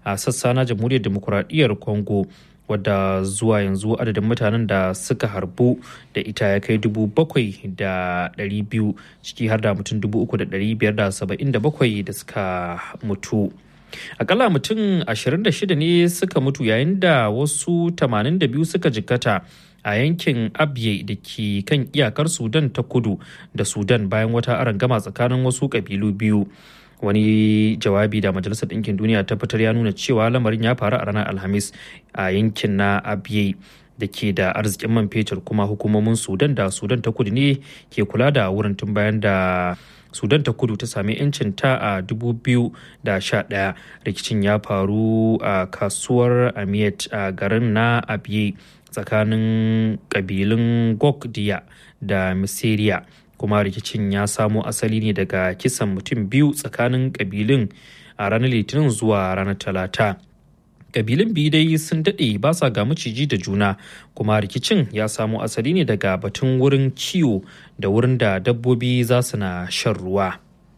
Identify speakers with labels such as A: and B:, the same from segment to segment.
A: a sassa na jamhuriyar demokuraɗiyyar congo wadda zuwa yanzu adadin mutanen da suka harbu da ita ya kai dubu bakwai da ɗari biyu ciki har da mutum dubu uku da ɗari biyar da saba'in da bakwai da suka mutu akalla mutum 26 ne suka mutu yayin da wasu 82 suka jikkata a yankin abye da ke kan iyakar sudan ta kudu da sudan bayan wata arangama tsakanin wasu kabilu biyu wani jawabi da majalisar ɗinkin duniya ta fitar ya nuna cewa lamarin ya faru a ranar alhamis a yankin na abye da ke da arzikin man fetur kuma hukumomin sudan da sudan ta kudu ne ke kula da wurin tun bayan da sudan ta kudu ta sami 'yancin ta a 2011 rikicin ya faru a kasuwar amiyat a garin na abiye tsakanin kabilun gokdiya da misiriya kuma rikicin ya samo asali ne daga kisan mutum biyu tsakanin kabilun a ranar litinin zuwa ranar talata kabilun biyu dai sun daɗe ba sa ga maciji da juna kuma rikicin ya samo asali ne daga batun wurin kiwo da wurin da dabbobi za su na shan ruwa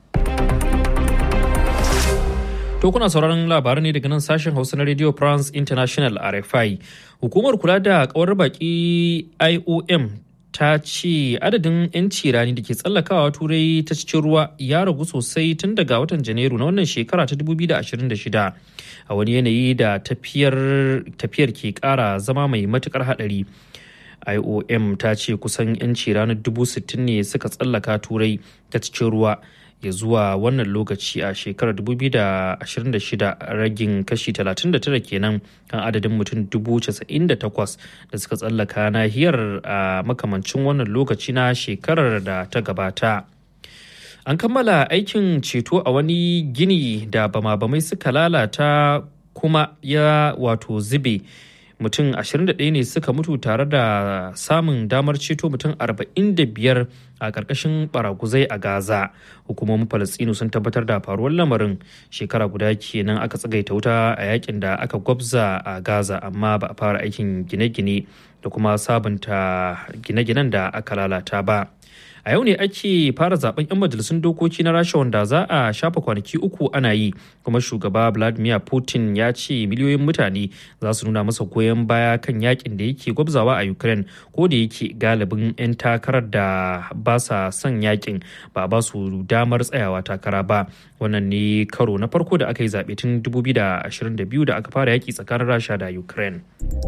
A: to kuna sauraron labarai ne daga nan sashen hausa na radio france international rfi hukumar kula da kawar baki iom ta ce adadin 'yanci rani da ke tsallakawa turai ta cikin ruwa ya ragu sosai tun daga watan janairu na wannan shekara ta 2026 a wani yanayi da tafiyar ke kara zama mai matukar hadari iom ta ce kusan 'yanci ranar 60,000 ne suka tsallaka turai ta cikin ruwa ya zuwa wannan lokaci a shekarar 2026 ragin kashi 39 kenan kan adadin mutum 98,000 da suka tsallaka nahiyar a makamancin wannan lokaci na shekarar da ta gabata. An kammala aikin ceto a wani gini da bama-bamai suka lalata kuma ya wato zube. mutum 21 ne suka mutu tare da samun damar ceto mutum 45 a ƙarƙashin baraguzai a gaza hukumomin falastinu sun tabbatar da faruwar lamarin shekara guda kenan aka tsagaita wuta a yakin da aka gwabza a gaza amma ba a fara aikin gine-gine da kuma sabunta gine-ginen da aka lalata ba a yau ne ake fara zaben 'yan majalisun dokoki na rasha wanda za a shafa kwanaki uku ana yi kuma shugaba vladimir putin ya ce miliyoyin mutane za su nuna masa goyon baya kan yakin da yake gwabzawa a ukraine ko da yake galibin 'yan takarar da ba sa son yakin ba ba su damar tsayawa takara ba wannan ne karo na farko da aka yi zaɓe tun 2022 da aka fara yaki tsakanin rasha da ukraine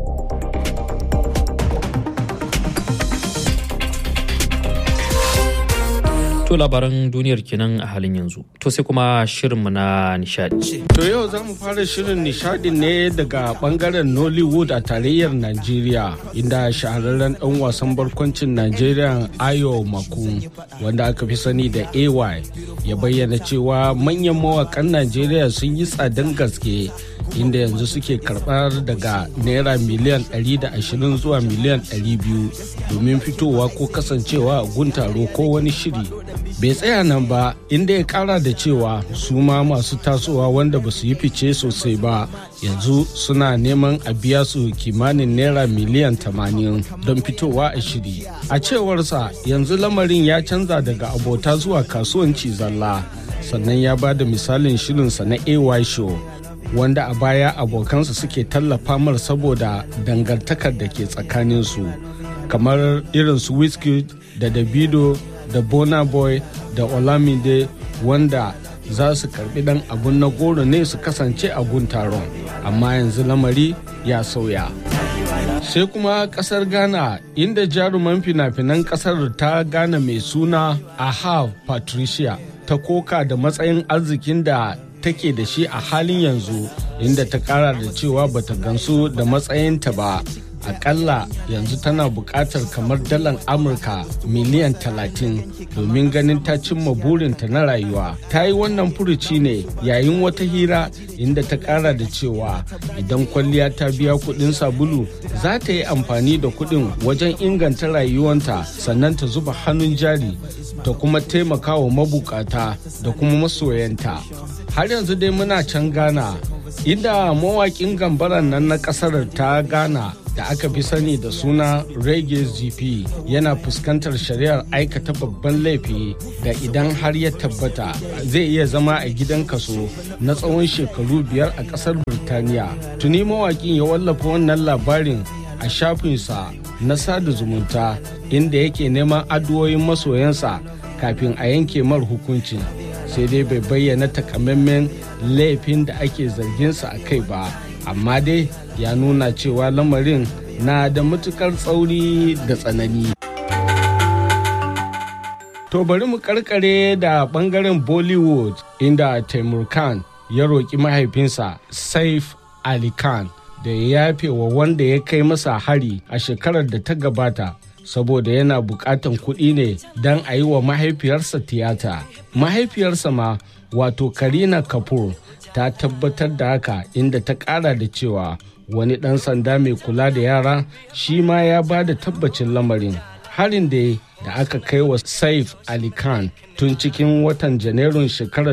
A: To labaran duniyar kenan a halin yanzu. To sai kuma shirinmu na nishadi.
B: To yau za mu fara shirin nishadin ne daga bangaren Nollywood a tarayyar Najeriya inda shahararren ɗan wasan barkwancin Najeriya Ayo Maku wanda aka fi sani da AY ya bayyana cewa manyan mawakan Najeriya sun yi tsadan gaske inda yanzu suke karɓar daga naira miliyan 120 zuwa miliyan 200 domin fitowa ko kasancewa a gun taro ko wani shiri. bai tsaya nan ba inda ya kara da cewa su ma masu tasowa wanda ba su yi fice sosai ba yanzu suna neman a biya su kimanin naira miliyan 80 don fitowa a shiri a cewarsa yanzu lamarin ya canza daga abota zuwa kasuwanci zalla sannan ya ba da misalin shirinsa na ay show wanda a baya abokansa suke tallafa mar saboda dangantakar da ke tsakaninsu kamar irin su wizkid da davido da bona boy da olamide wanda za su karbi dan abun na goro ne su kasance a gun taron amma yanzu lamari ya sauya sai kuma kasar ghana inda jaruman fina-finan kasar ta ghana mai suna ahav patricia ta koka da matsayin arzikin da take da shi a halin yanzu inda ta kara da cewa bata gansu da matsayinta ba akalla yanzu tana buƙatar kamar dalar amurka miliyan 30 domin ganin ta cimma burinta na rayuwa ta yi wannan furuci ne yayin wata hira inda ta ƙara da cewa idan kwalliya ta biya kuɗin sabulu za ta yi amfani da kuɗin wajen inganta rayuwanta sannan ta zuba hannun jari ta kuma taimaka wa mabukata da kuma masoyanta har yanzu dai muna can ghana inda mawaƙin gambaran nan na ƙasar ta ghana da aka fi sani da suna reggae gp yana fuskantar shari'ar aikata babban laifi da idan har ya tabbata zai iya zama a gidan kaso na tsawon shekaru biyar a kasar birtaniya tuni mawakin ya wallafa wannan labarin a shafinsa na sada zumunta inda yake neman addu'o'in masoyansa kafin a yanke mar hukuncin sai dai bai bayyana takamaiman laifin da ake zarginsa a kai ba amma dai ya nuna cewa lamarin na da matukar tsauri da tsanani to bari mu karkare da bangaren bollywood inda taimur khan ya roƙi mahaifinsa saif ali khan da ya yafe wa wanda ya kai masa hari a shekarar da ta gabata saboda yana bukatan kuɗi ne don a yi wa mahaifiyarsa tiyata mahaifiyarsa ma wato karina kapoor ta tabbatar da haka inda ta ƙara da cewa wani ɗan sanda mai kula da yara shi ma ya ba da tabbacin lamarin harin da da aka kai wa saif ali khan tun cikin watan janairun shekarar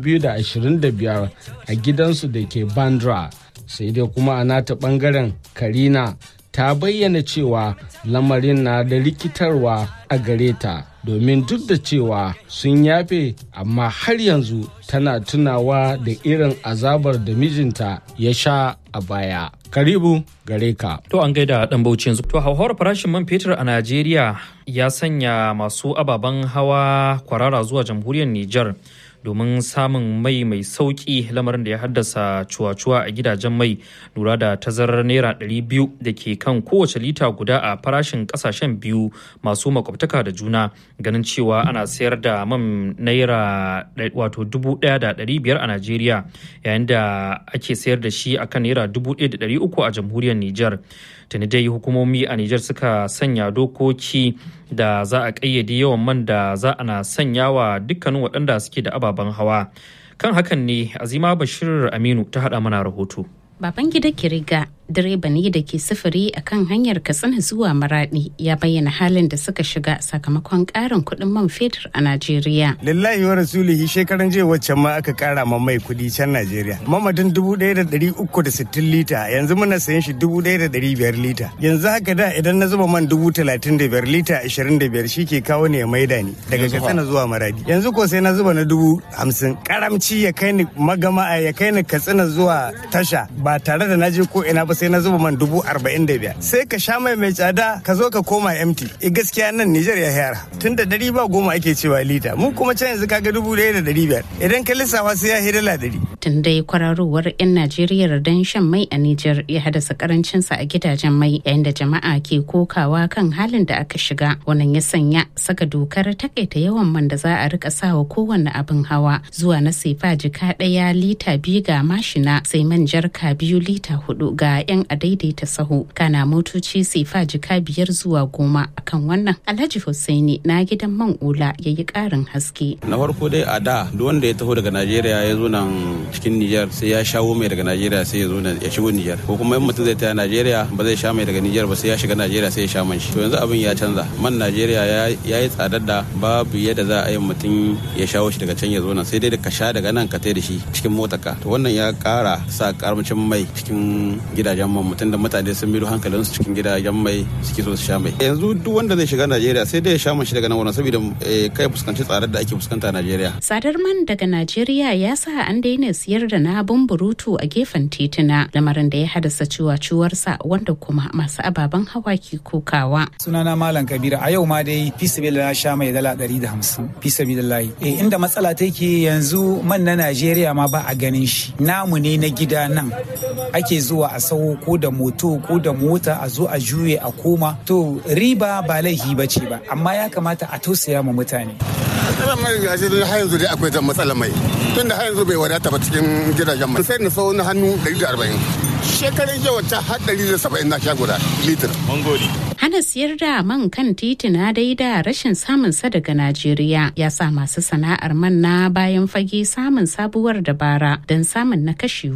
B: 2025 a gidansu da ke bandra sai dai kuma a nata bangaren karina ta bayyana cewa lamarin na da rikitarwa a gare ta domin duk da cewa sun yafe amma har yanzu tana tunawa da irin azabar da mijinta ya sha a baya karibu gare ka
A: To an gaida dan bauchi yanzu. To hauhawar farashin man fetur a Najeriya ya sanya masu ababen hawa kwarara zuwa jamhuriyar Nijar domin samun mai mai sauki lamarin da ya haddasa cuwa-cuwa a gidajen mai lura da tazarar naira 200 da ke kan kowace lita guda a farashin kasashen biyu masu makwabtaka da juna ganin cewa ana sayar da man naira wato 1,500 a Najeriya yayin da ake sayar da shi akan naira 1,300 a jamhuriyar Nijar. tuni dai hukumomi a Nijar suka sanya dokoki da za a ƙayyade yawan man da za a na sanya wa dukkanin waɗanda suke da ababen hawa. Kan hakan ne Azima Bashir Aminu ta haɗa mana rahoto.
C: Baban gida Kiriga direba ne da ke sufuri a kan hanyar Katsina zuwa Maradi ya bayyana halin da suka shiga sakamakon ƙarin kuɗin man fetur a Najeriya.
D: Lillahi wa rasulihi shekaran jiya waccan ma aka ƙara ma mai kuɗi can Najeriya. Mamadin dubu ɗaya da ɗari uku da sittin lita yanzu muna sayan shi dubu ɗaya da ɗari biyar lita. Yanzu haka da idan na zuba man dubu talatin da biyar lita ashirin da biyar shi ke kawo ne ya maida ni daga Katsina zuwa Maradi. Yanzu ko sai na zuba na dubu hamsin. Karamci ya kai ni magama ya kai ni Katsina zuwa tasha ba tare da na je ko ina ba sai na zuba man dubu arba'in da biyar sai ka sha mai mai tsada ka zo ka koma empty e gaskiya nan Nijar ya yara tun da dari ba goma ake cewa lita mu kuma can yanzu kaga dubu ɗaya da dari biyar idan ka lissafa sai ya hi dala dari.
C: Tun dai kwararowar 'yan Najeriya don shan mai a Nijar ya haddasa karancinsa a gidajen mai yayin da jama'a ke kokawa kan halin da aka shiga wannan ya sanya saka dokar takaita yawan man da za a rika sawa kowanne abin hawa zuwa na sefa jika ɗaya lita biyu ga mashina sai man jarka biyu lita hudu ga 'yan daidaita sahu kana motoci sefa jika biyar zuwa goma akan wannan alhaji hussaini na gidan man ula ya yi karin haske
E: na farko dai a da duk wanda ya taho daga najeriya ya zo nan cikin nijar sai ya shawo mai daga najeriya sai ya zo nan ya shigo nijar ko kuma in mutum zai taya najeriya ba zai sha mai daga nijar ba sai ya shiga najeriya sai ya sha man shi to yanzu abin ya canza man najeriya ya yi tsadar da babu yadda za a yi mutum ya shawo shi daga can ya zo nan sai dai ka sha daga nan ka tai da shi cikin motarka to wannan ya kara sa karamcin mai cikin gidajen man mutum da mutane sun miro hankalin su cikin gidajen mai suke so su sha mai yanzu duk wanda zai shiga najeriya sai dai ya sha man shi daga nan wurin saboda kai fuskanci tsadar da ake fuskanta a najeriya
C: tsadar man daga najeriya ya sa an daina siyar da na burutu a gefen tituna lamarin da ya haddasa ciwaciwarsa wanda kuma masu ababen hawa ke kokawa
F: sunana malam kabira a yau ma dai fi na sha mai dala ɗari da hamsin fi sabilillahi eh inda matsala take yanzu man na najeriya ma ba a ganin shi namu ne na gida nan ake zuwa a sau ko da moto ko da mota a zo a juye a koma to riba ba laifi ba ce ba amma ya kamata a tausaya ma mutane
G: matsalar mai gashi har yanzu dai akwai zan matsalar mai tun da har yanzu bai wadata ba cikin gidajen mai sai na sau na hannu 140 shekarun jiya wata har 170 na sha guda litir mangoli
C: hana siyar da man kan titina dai da rashin samun sa daga Najeriya ya sa masu sana'ar man na bayan fage samun sabuwar dabara don samun na kashewa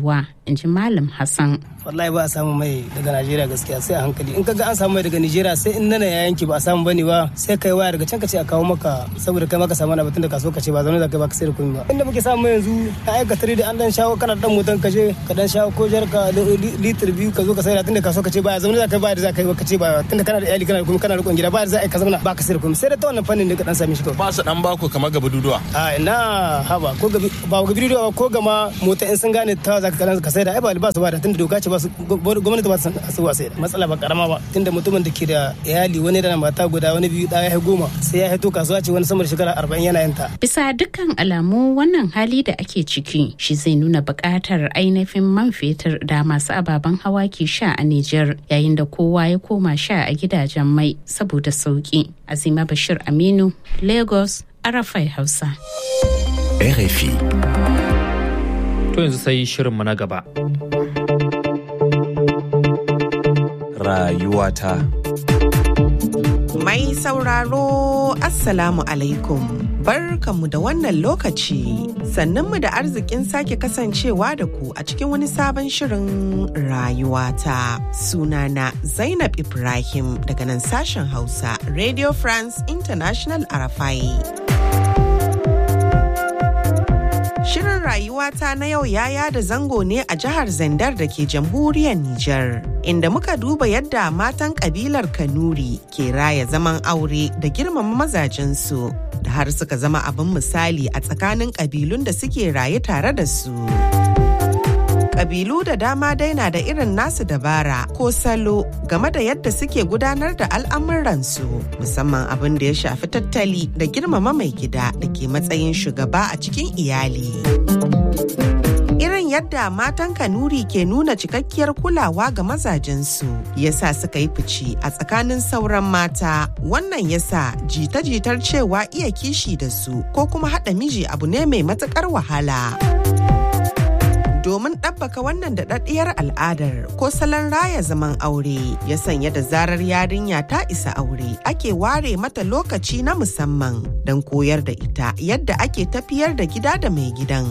C: in ji malam hassan
H: wallahi ba a samu mai daga najeriya gaskiya sai a hankali in kaga an samu mai daga najeriya sai in nana ya yanki ba a samu bane ba sai kai waya daga can ka ce a kawo maka saboda kai maka samu na batun da kaso ka ce ba zaune da kai ba ka sai da komai ba inda muke samu yanzu a aikata da an dan shawo kana dan motan ka je ka dan shawo ko jar ka litir biyu ka zo ka sai da tunda kaso ka ce ba zaune da kai ba da za ka yi ka ce ba tunda kana da iyali kana da komai kana da rikon gida ba da za ka zauna ba ka sai da komai sai da ta wannan fannin da ka dan sami shi kawai
I: ba su dan baku kamar gaba duduwa
H: a ina haba ko gabi ba gabi duduwa ko gama mota in sun gane ta za ka ka sai da ai ba ba su ba da tunda doka ce ba su gwamnati ba su wa sai da matsala ba karama ba tunda mutumin da ke da iyali wani da mata guda wani biyu ɗaya ya goma sai ya haito kasuwa ce wani sama da shekara arba'in yana yin ta.
C: bisa dukkan alamu wannan hali da ake ciki shi zai nuna buƙatar ainihin man fetur da masu ababen hawa ke sha a Nijar yayin da kowa ya koma sha a gidajen mai saboda sauki. Azima Bashir Aminu, Lagos, Arafai Hausa.
J: RFI.
A: To yanzu sai shirinmu na gaba.
J: Rayuwata.
K: Mai sauraro Assalamu alaikum. Barkanmu da wannan lokaci sannanmu da arzikin sake kasancewa da ku a cikin wani sabon shirin rayuwata. Sunana Zainab Ibrahim daga nan sashen Hausa Radio France International Arafai. Shirin rayuwata na yau ya yada zango ne a jihar Zandar da ke jamhuriyar Nijar, inda muka duba yadda matan kabilar Kanuri ke raya zaman aure da girmama mazajensu, da har suka zama abin misali a tsakanin kabilun da suke raye tare da su. Kabilu da dama dai na da irin nasu dabara ko salo game da yadda suke gudanar da al'amuransu musamman abin da ya shafi tattali da girmama mai gida da ke matsayin shugaba a cikin iyali. Irin yadda matan Kanuri ke nuna cikakkiyar kulawa ga mazajensu yasa suka yi fice a tsakanin sauran mata wannan yasa jita-jitar cewa iya kishi da su ko kuma haɗa miji abu ne mai matuƙar wahala. domin ɗabbaka wannan daɗaɗɗiyar al'adar ko salon raya zaman aure ya sanya da zarar yarinya ta isa aure ake ware mata lokaci na musamman don koyar da ita yadda ake tafiyar da gida da mai gidan.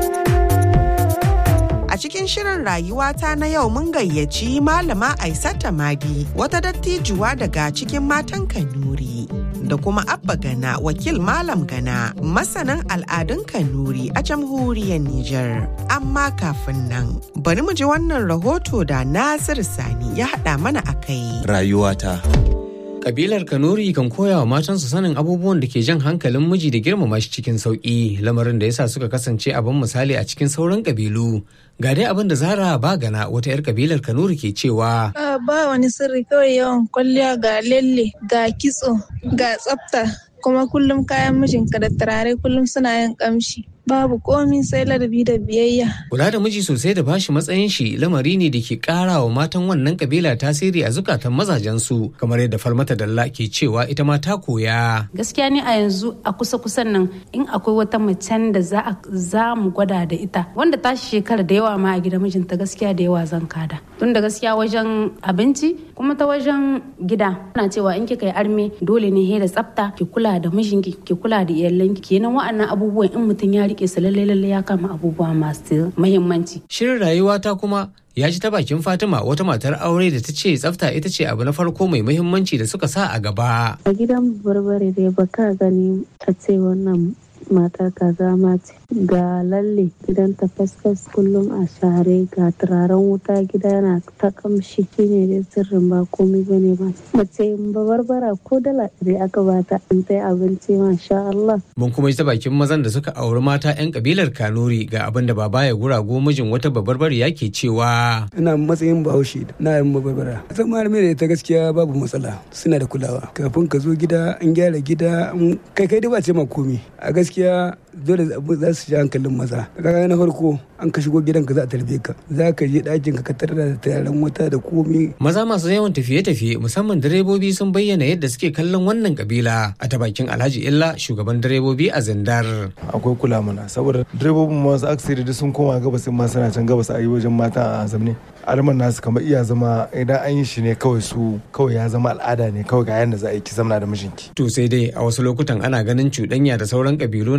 K: A cikin shirin rayuwata na yau mun gayyaci malama Aisata Madi wata dattijuwa daga cikin matan Kanuri. Da kuma Abba Gana wakil Malam Gana masanan al'adun Kanuri a jamhuriyar Nijar. Amma kafin nan bari mu ji wannan rahoto da Nasir Sani ya haɗa mana a kai.
J: Rayuwata.
L: Kabilar Kanuri kan koya wa matansu sanin abubuwan da ke jan hankalin miji da girmama shi cikin sauƙi lamarin da yasa suka kasance abin misali a cikin sauran kabilu. Ga dai abin da Zara Bagana wata 'yar kabilar Kanuri ke cewa.
M: Ba wani sirri kawai yawan kwalliya ga lalle ga kitso ga tsafta kuma kullum kayan mijinka da turare kullum suna yin kamshi. babu komi sai ladabi da biyayya.
L: Kula da miji sosai da bashi matsayin shi lamari ne da ke kara wa matan wannan kabila tasiri a zukatan mazajensu kamar yadda Falmata Dalla ke cewa ita ma ta koya.
N: Gaskiya ne a yanzu a kusa kusan nan in akwai wata macen da za za mu gwada da ita wanda ta shekara da yawa ma a gidan mijinta gaskiya da yawa zan kada. Tun da gaskiya wajen abinci kuma ta wajen gida ana cewa in kika yi arme dole ne he da tsafta ki kula da mijinki ki kula da iyalanki kenan wa'annan abubuwan in mutum ya rike su lalle lalle ya kama abubuwa masu mahimmanci.
L: Shirin rayuwa ta kuma ya ji ta bakin Fatima wata matar aure da ta ce tsafta ita ce abu na farko mai muhimmanci da suka sa a gaba.
O: A gidan barbare dai baka gani a ce wannan matar kaza ma ce ga lalle gidan ta fasfas kullum a share ga turaren wuta gida yana ta kamshi shine dai sirrin ba komai bane ba mace barbara ko dala ɗari aka bata in ta abinci masha Allah.
L: Mun kuma ji ta bakin mazan da suka auri mata 'yan kabilar Kanuri ga abin da baba ya gurago mijin wata babarbari yake cewa.
P: Ina matsayin bahaushe na yin babarbara. Zama da ta gaskiya babu matsala suna da kulawa. Kafin ka zo gida an gyara gida kai kai da ba ce ma komi. A gaskiya dole za su ji hankalin maza kaga na farko an ka shigo gidanka za a tarbe ka za ka je ɗakin ka tarar da tayaran wuta da komi
L: maza masu yawan tafiye-tafiye musamman direbobi sun bayyana yadda suke kallon wannan kabila a ta bakin alhaji illa shugaban direbobi a zindar
Q: akwai kula mana saboda direbobin masu aksiri sun koma gabas ma suna can gabas a yi wajen mata a zamne alman nasu kamar iya zama idan an yi shi ne kawai su kawai ya zama al'ada ne kawai ga yadda za a yi ki zamna da mijinki
L: to sai dai a wasu lokutan ana ganin cuɗanya da sauran kabilu na mai da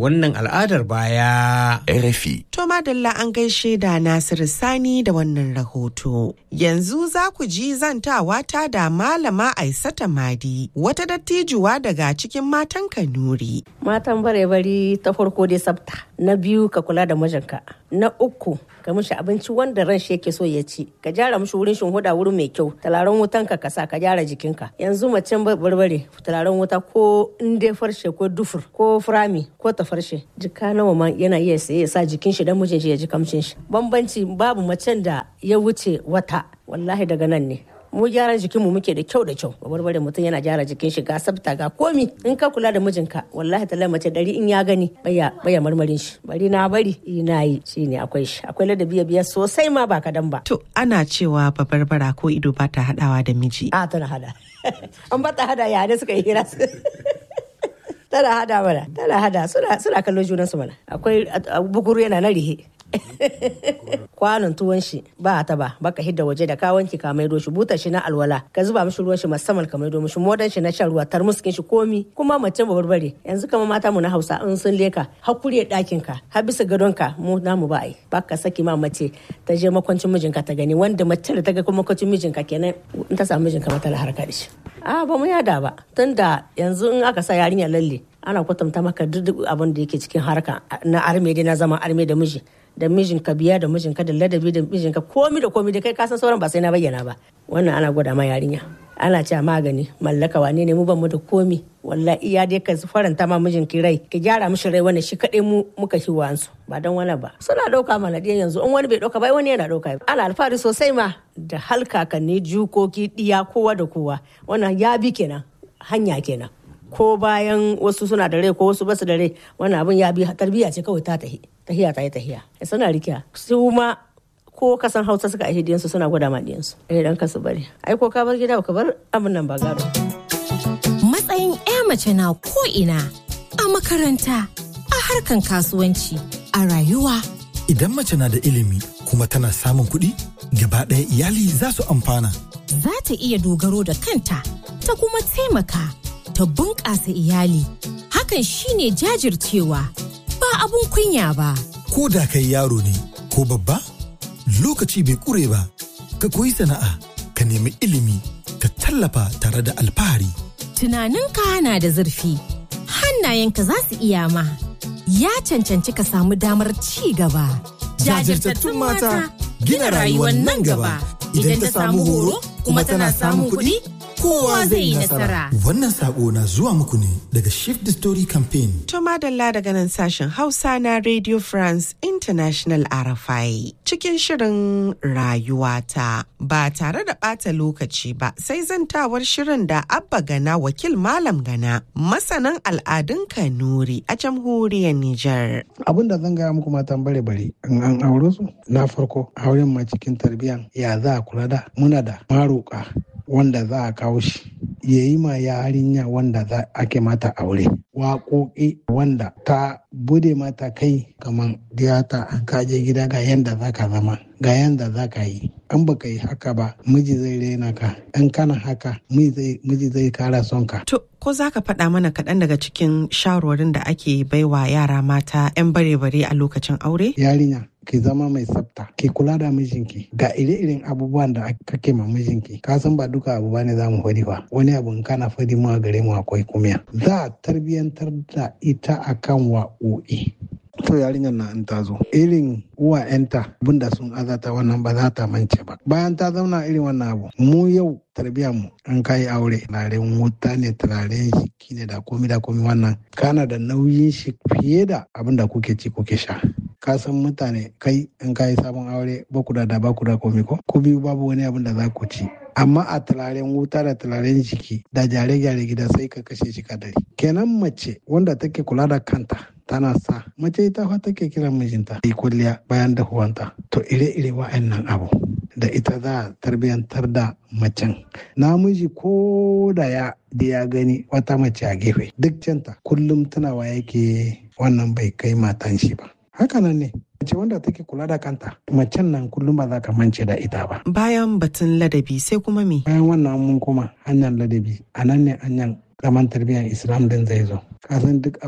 L: wannan al'adar baya.
J: RFI.
K: To madalla an gaishe da Nasiru Sani da wannan rahoto. Yanzu za ku ji zantawa ta da Malama Aisata Madi, wata dattijuwa daga cikin matan Kanuri.
I: Matan bare-bari ta farko dai sabta, na biyu ka kula da mijinka, na uku ka mishi abinci wanda ran shi yake so ya ci ka gyara mishi wurin huda wurin mai kyau talaran wutan ka kasa ka gyara jikinka yanzu macen barbare talaran wuta ko in dai farshe ko dufur ko furami ko ta farshe jika nawa ma yana iya saye ya sa jikin shi dan mijin shi ya ji kamshin shi bambanci babu macen da ya wuce wata wallahi daga nan ne mu gyaran jikinmu muke da kyau da kyau barbare mutum yana gyara jikin shi ga sabta ga komi in ka kula da mijinka wallahi ta mace dari in ya gani baya baya marmarin shi bari na bari ina yi shine akwai shi akwai ladabi biya sosai ma ba kadan ba
K: To ana cewa babarbara ko ido ba ta haɗawa da miji.
I: a tana hada an ba ta hada ya ne suka yi hira tana hada mana tana hada suna suna kallon junansu mana akwai bukuru yana na rihe kwanon tuwon shi ba ta ba baka hidda waje da ka wanki ka maido shi butar shi na alwala ka zuba mishi ruwan shi musamman ka maido mishi modan shi na shan ruwa tarmuskin shi komi kuma mace barbare yanzu kama mata mu na Hausa in sun leka hakuri dakin ka har bisa gadon ka mu namu ba ai baka saki ma mace ta je makwancin mijinka ta gani wanda mace da ta ga kuma makwancin mijinka kenan in ta samu mijinka mata harka da shi a ba mu yada ba tunda yanzu in aka sa yarinya lalle ana kwatanta maka duk abin da yake cikin harka na arme dai na zama arme da miji da mijinka biya da mijinka da ladabi da mijinka komi da komi da kai kasan sauran ba sai na bayyana ba wannan ana gwada ma yarinya ana cewa magani mallaka wane ne mu ban mu da komi wallahi iya dai ka faranta ma mijinki rai ki gyara mishi rai wannan shi kadai mu muka shi wansu ba dan wani ba suna dauka mana diyan yanzu in wani bai dauka ba wani yana dauka ana alfahari sosai ma da halkakanni jukoki diya kowa da kowa wannan ya bi kenan hanya kenan ko bayan wasu suna da rai ko wasu basu da rai wannan abin ya bi tarbiyya ce kawai ta tahi tahiya ta yi tahiya suna rikiya su ma ko kasan hausa suka aihe diyansu suna gwada ma diyansu eh dan kasu bari ai ko ka bar gida ka bar abin nan ba gado
R: matsayin ya mace na ko ina a makaranta a harkan kasuwanci a rayuwa
S: Idan mace na da ilimi kuma tana samun kuɗi, gaba ɗaya iyali za su amfana.
R: za ta iya dogaro da kanta ta kuma taimaka ta bunƙasa iyali hakan shine jajircewa ba abun kunya ba
S: Ko da kai yaro ne ko babba, lokaci bai ƙure ba, ka koyi sana'a, ka nemi ilimi, ka tallafa tare da alfahari.
R: tunaninka na da zurfi hannayenka za su iya ma ya cancanci ka samu damar ci gaba
S: Jajirtattun mata gina rayuwar nan gaba.
R: idan ta samu horo kuma tana samun kuɗi kowa zai yi nasara
S: Wannan saƙo na zuwa muku ne daga Shift the Story Campaign.
K: To madalla daga nan sashen Hausa na Radio France International RFI cikin shirin rayuwata ba tare da ɓata lokaci ba sai zantawar shirin da Abba Gana wakil Malam Gana masanan al'adun Kanuri a jamhuriyar Nijar.
T: abin da zan gaya muku matan bare bare in an aure su na farko auren ma cikin tarbiyyan ya za a kula da muna da maroka wanda za a kawo shi ya yi ma yarinya wanda za ake mata aure waƙoƙi wanda ta bude mata kai kamar diyata an kaje gida ga yanda za ka zama ga yanda za ka yi an baka yi haka ba miji zai rena ka in kana haka miji zai kara son ka
K: To ko za ka faɗa mana kaɗan daga cikin shawarwarin da ake baiwa yara mata 'yan bare-bare a lokacin aure?
T: yarinya ki zama mai tsafta ki kula da mijinki ga ire-iren abubuwan da kake ma mijinki ka san ba duka abu bane za mu faɗi ba wani abu in kana faɗi mu a gare mu akwai kumiya za a tarbiyyantar da ita akan wa'o'i to yarinyar na in ta zo irin uwa yanta abinda sun azata wannan ba za ta mance ba bayan ta zauna irin wannan abu mu yau tarbiyyar mu an kai aure turaren wuta ne turaren jiki ne da komi da komi wannan kana da nauyin shi fiye da abin da kuke ci kuke sha ka san mutane kai in ka yi sabon aure ba ku da da ba ku da komi ko ku biyu babu wani abin da za ku ci amma a turaren wuta da turaren jiki da gyare-gyare gida sai ka kashe shi kadari kenan mace wanda take kula da kanta tana sa mace ita fa take kiran mijinta yi kulliya bayan dahuwanta to ire-ire wa'annan abu da ita za a tarbiyantar da macen namiji ko da ya da ya gani wata mace a gefe duk canta kullum tunawa yake wannan bai kai matan shi ba hakanan ne mace wanda take kula da kanta macen nan kullum ba za ka mance da ita ba
K: Bayan batun ladabi sai kuma me?
T: bayan wannan mun kuma hanyar ladabi a nan ne hanyar zaman tarbiyyar islam din zai zo kasan duk aure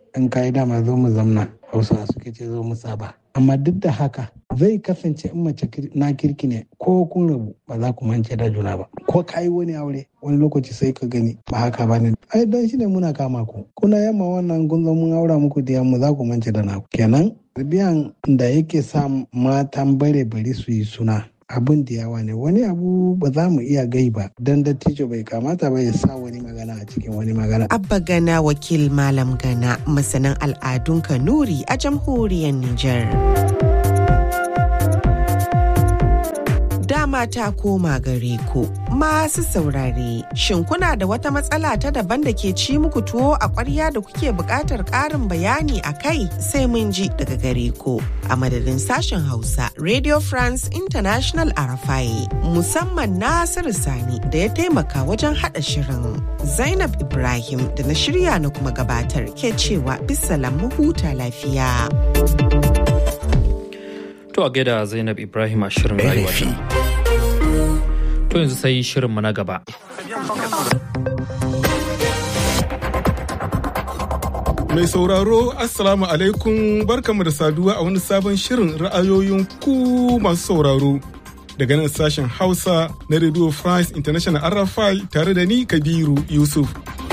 T: in ka yi dama zo mu zamna hausa suke ce zo mu saba amma duk da haka zai kasance in mace na kirki ne ko kun rabu ba za ku mance da juna ba ko ka yi wani aure wani lokaci sai ka gani ba haka ba ne ai don shi ne muna kama ku kuna yamma wannan kun zo mun aura muku da mu za ku mance da naku kenan biyan da yake sa matan bare bari su yi suna abin da yawa ne wani abu ba za mu iya gai ba don dattijo bai kamata ba ya sa wani magana a cikin wani magana.
K: Abba Gana wakil Malam Gana masanin al'adun Kanuri a jamhuriyar Nijar. dama ta koma gare ku masu saurare shin kuna da wata matsala ta daban da ke ci muku tuwo a ƙwarya da kuke buƙatar ƙarin bayani a kai sai mun ji daga gare ku a madadin sashen hausa radio france international arafai musamman nasiru sani da ya taimaka wajen haɗa shirin zainab ibrahim da na shirya na kuma gabatar ke cewa bisalan mu huta lafiya.
A: To a gaida Zainab Ibrahim a shirin rayuwa. To yanzu sai shirinmu na gaba.
U: Mai sauraro Assalamu alaikum barkamu da saduwa a wani sabon shirin ra'ayoyin ku masu sauraro. Daga nan sashen Hausa na Radio France International RFI tare da ni Kabiru Yusuf.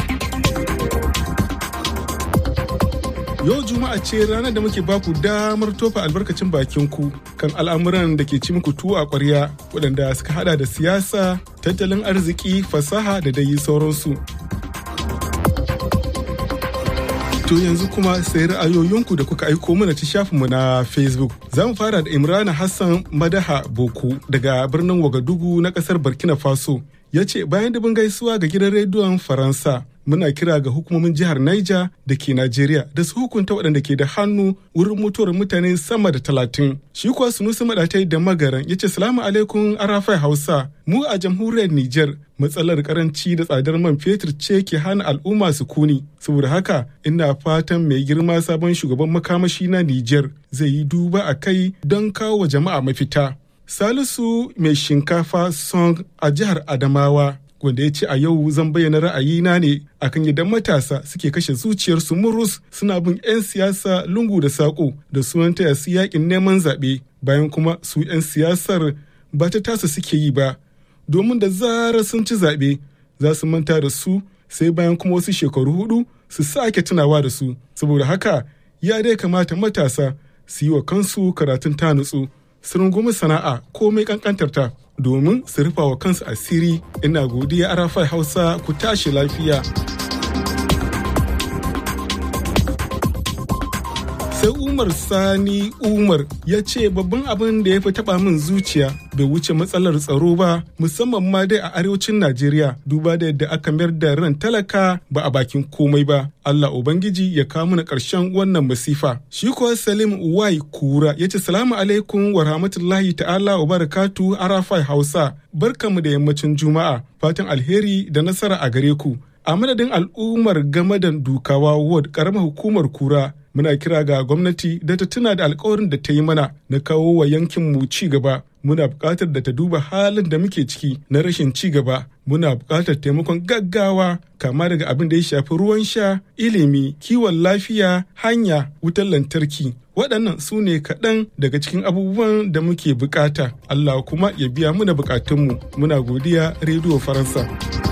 U: Yau Juma'a ce ranar da muke baku damar tofa albarkacin bakin ku kan al'amuran da ke ci muku tuwo a ƙwarya waɗanda suka hada da siyasa, tattalin arziki, fasaha da dai sauransu. To yanzu kuma sai ra'ayoyinku da kuka aiko mana ta shafinmu na Facebook. Za mu fara da Imrana Hassan Madaha Boku daga birnin Wagadugu na ƙasar Burkina Faso. Ya ce bayan dubin gaisuwa ga gidan rediyon Faransa. muna kira ga hukumomin jihar Niger da ke Najeriya da su hukunta waɗanda ke da hannu wurin mutuwar mutane sama da talatin. Shi kuwa Sunusi Maɗatai da Magaran ya ce salamu alaikum Arafai Hausa mu a jamhuriyar Niger matsalar karanci da tsadar man fetur ce ke hana al'umma su kuni. Saboda haka ina fatan mai girma sabon shugaban makamashi na Niger zai yi duba a kai don kawo wa jama'a mafita. Salisu mai shinkafa song a jihar Adamawa wanda ya ce a yau zan bayyana ra'ayina ne akan yadda matasa suke kashe zuciyarsu murus suna bin 'yan siyasa lungu da saƙo da sunan taya su yakin neman zaɓe bayan kuma su 'yan siyasar ba ta tasa suke yi ba domin da zarar sun ci zaɓe za su manta da su sai bayan kuma wasu shekaru hudu su sake tunawa da su saboda haka ya dai kamata matasa su yi wa kansu karatun ta nutsu su rungumi sana'a komai kankantarta domin su rufa wa kansu asiri ina godiya arafai hausa ku tashi lafiya sai umar sani umar ya ce babban abin da ya fi taba min zuciya bai wuce matsalar tsaro ba musamman ma dai a arewacin najeriya duba da yadda aka mayar da ran talaka ba a bakin komai ba allah ubangiji ya kawo mana ƙarshen wannan masifa shi kuwa salim wai kura ya ce salamu alaikum wa rahmatullahi ta'ala wa barakatu arafai hausa barkamu da yammacin juma'a fatan alheri da nasara a gare ku a madadin al'ummar gamadan dukawa ward karamar hukumar kura muna kira ga gwamnati da ta tuna da alkawarin da ta yi mana na kawo wa yankinmu ci gaba muna buƙatar da ta duba halin da muke ciki na rashin ci gaba muna buƙatar taimakon gaggawa kama daga abin da ya shafi ruwan sha ilimi kiwon lafiya hanya wutar lantarki waɗannan su ne kaɗan daga cikin abubuwan da muke buƙata allah kuma ya biya muna buƙatunmu muna godiya rediyo faransa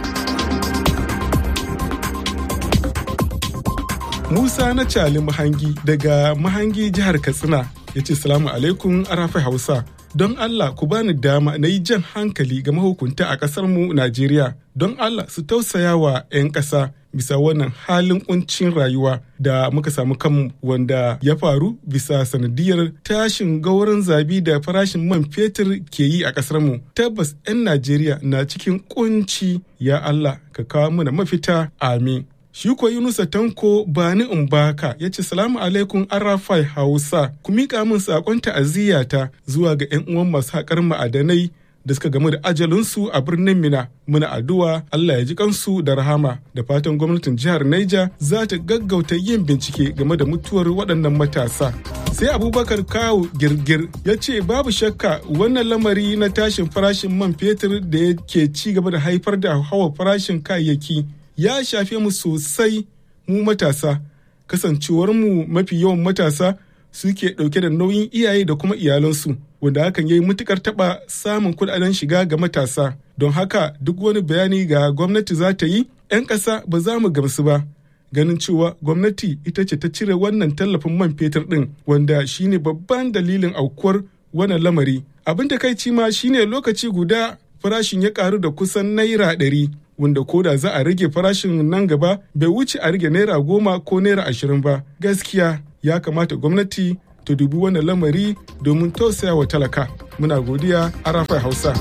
U: Musa na Cali Mahangi daga Mahangi jihar Katsina ya ce salamu alaikum arafai Hausa. Don Allah ku bani dama na yi jan hankali ga mahukunta a ƙasar mu Najeriya. Don Allah su tausaya wa 'yan ƙasa bisa wannan halin kuncin rayuwa da muka samu kanmu wanda ya faru bisa sanadiyar tashin gauran zabi da farashin man fetur ke yi a ƙasar mu. Tabbas 'yan Najeriya na cikin kunci ya Allah ka kawo mana mafita amin. Shi ko Yunusa Tanko Bani Umbaka ya ce salamu alaikum Arafai Hausa ku miƙa min saƙon ta'aziyyata zuwa ga 'yan uwan masu haƙar ma'adanai da suka gamu da ajalinsu a birnin Mina. Muna addu'a Allah ya ji kansu da rahama da fatan gwamnatin jihar Niger za ta gaggauta yin bincike game da mutuwar waɗannan matasa. Sai Abubakar Kawu Girgir ya ce babu shakka wannan lamari na tashin farashin man fetur da yake ci gaba da haifar da hawa farashin kayayyaki ya shafe mu sosai mu matasa kasancewarmu mafi yawan matasa suke ɗauke da nauyin iyaye da kuma iyalansu wanda hakan ya yi matukar taɓa samun kuɗaɗen shiga ga matasa don haka duk wani bayani ga gwamnati za ta yi 'yan ƙasa ba za mu gamsu ba ganin cewa gwamnati ita ce ta cire wannan tallafin man fetur ɗin wanda shine babban dalilin aukuwar wannan lamari abin da kai ma shine lokaci guda farashin ya karu da kusan naira ɗari wanda ko da za a rage farashin nan gaba bai wuce a rage naira goma ko naira ashirin ba gaskiya ya kamata gwamnati ta dubi wannan lamari domin tausaya wa talaka muna godiya arafai hausa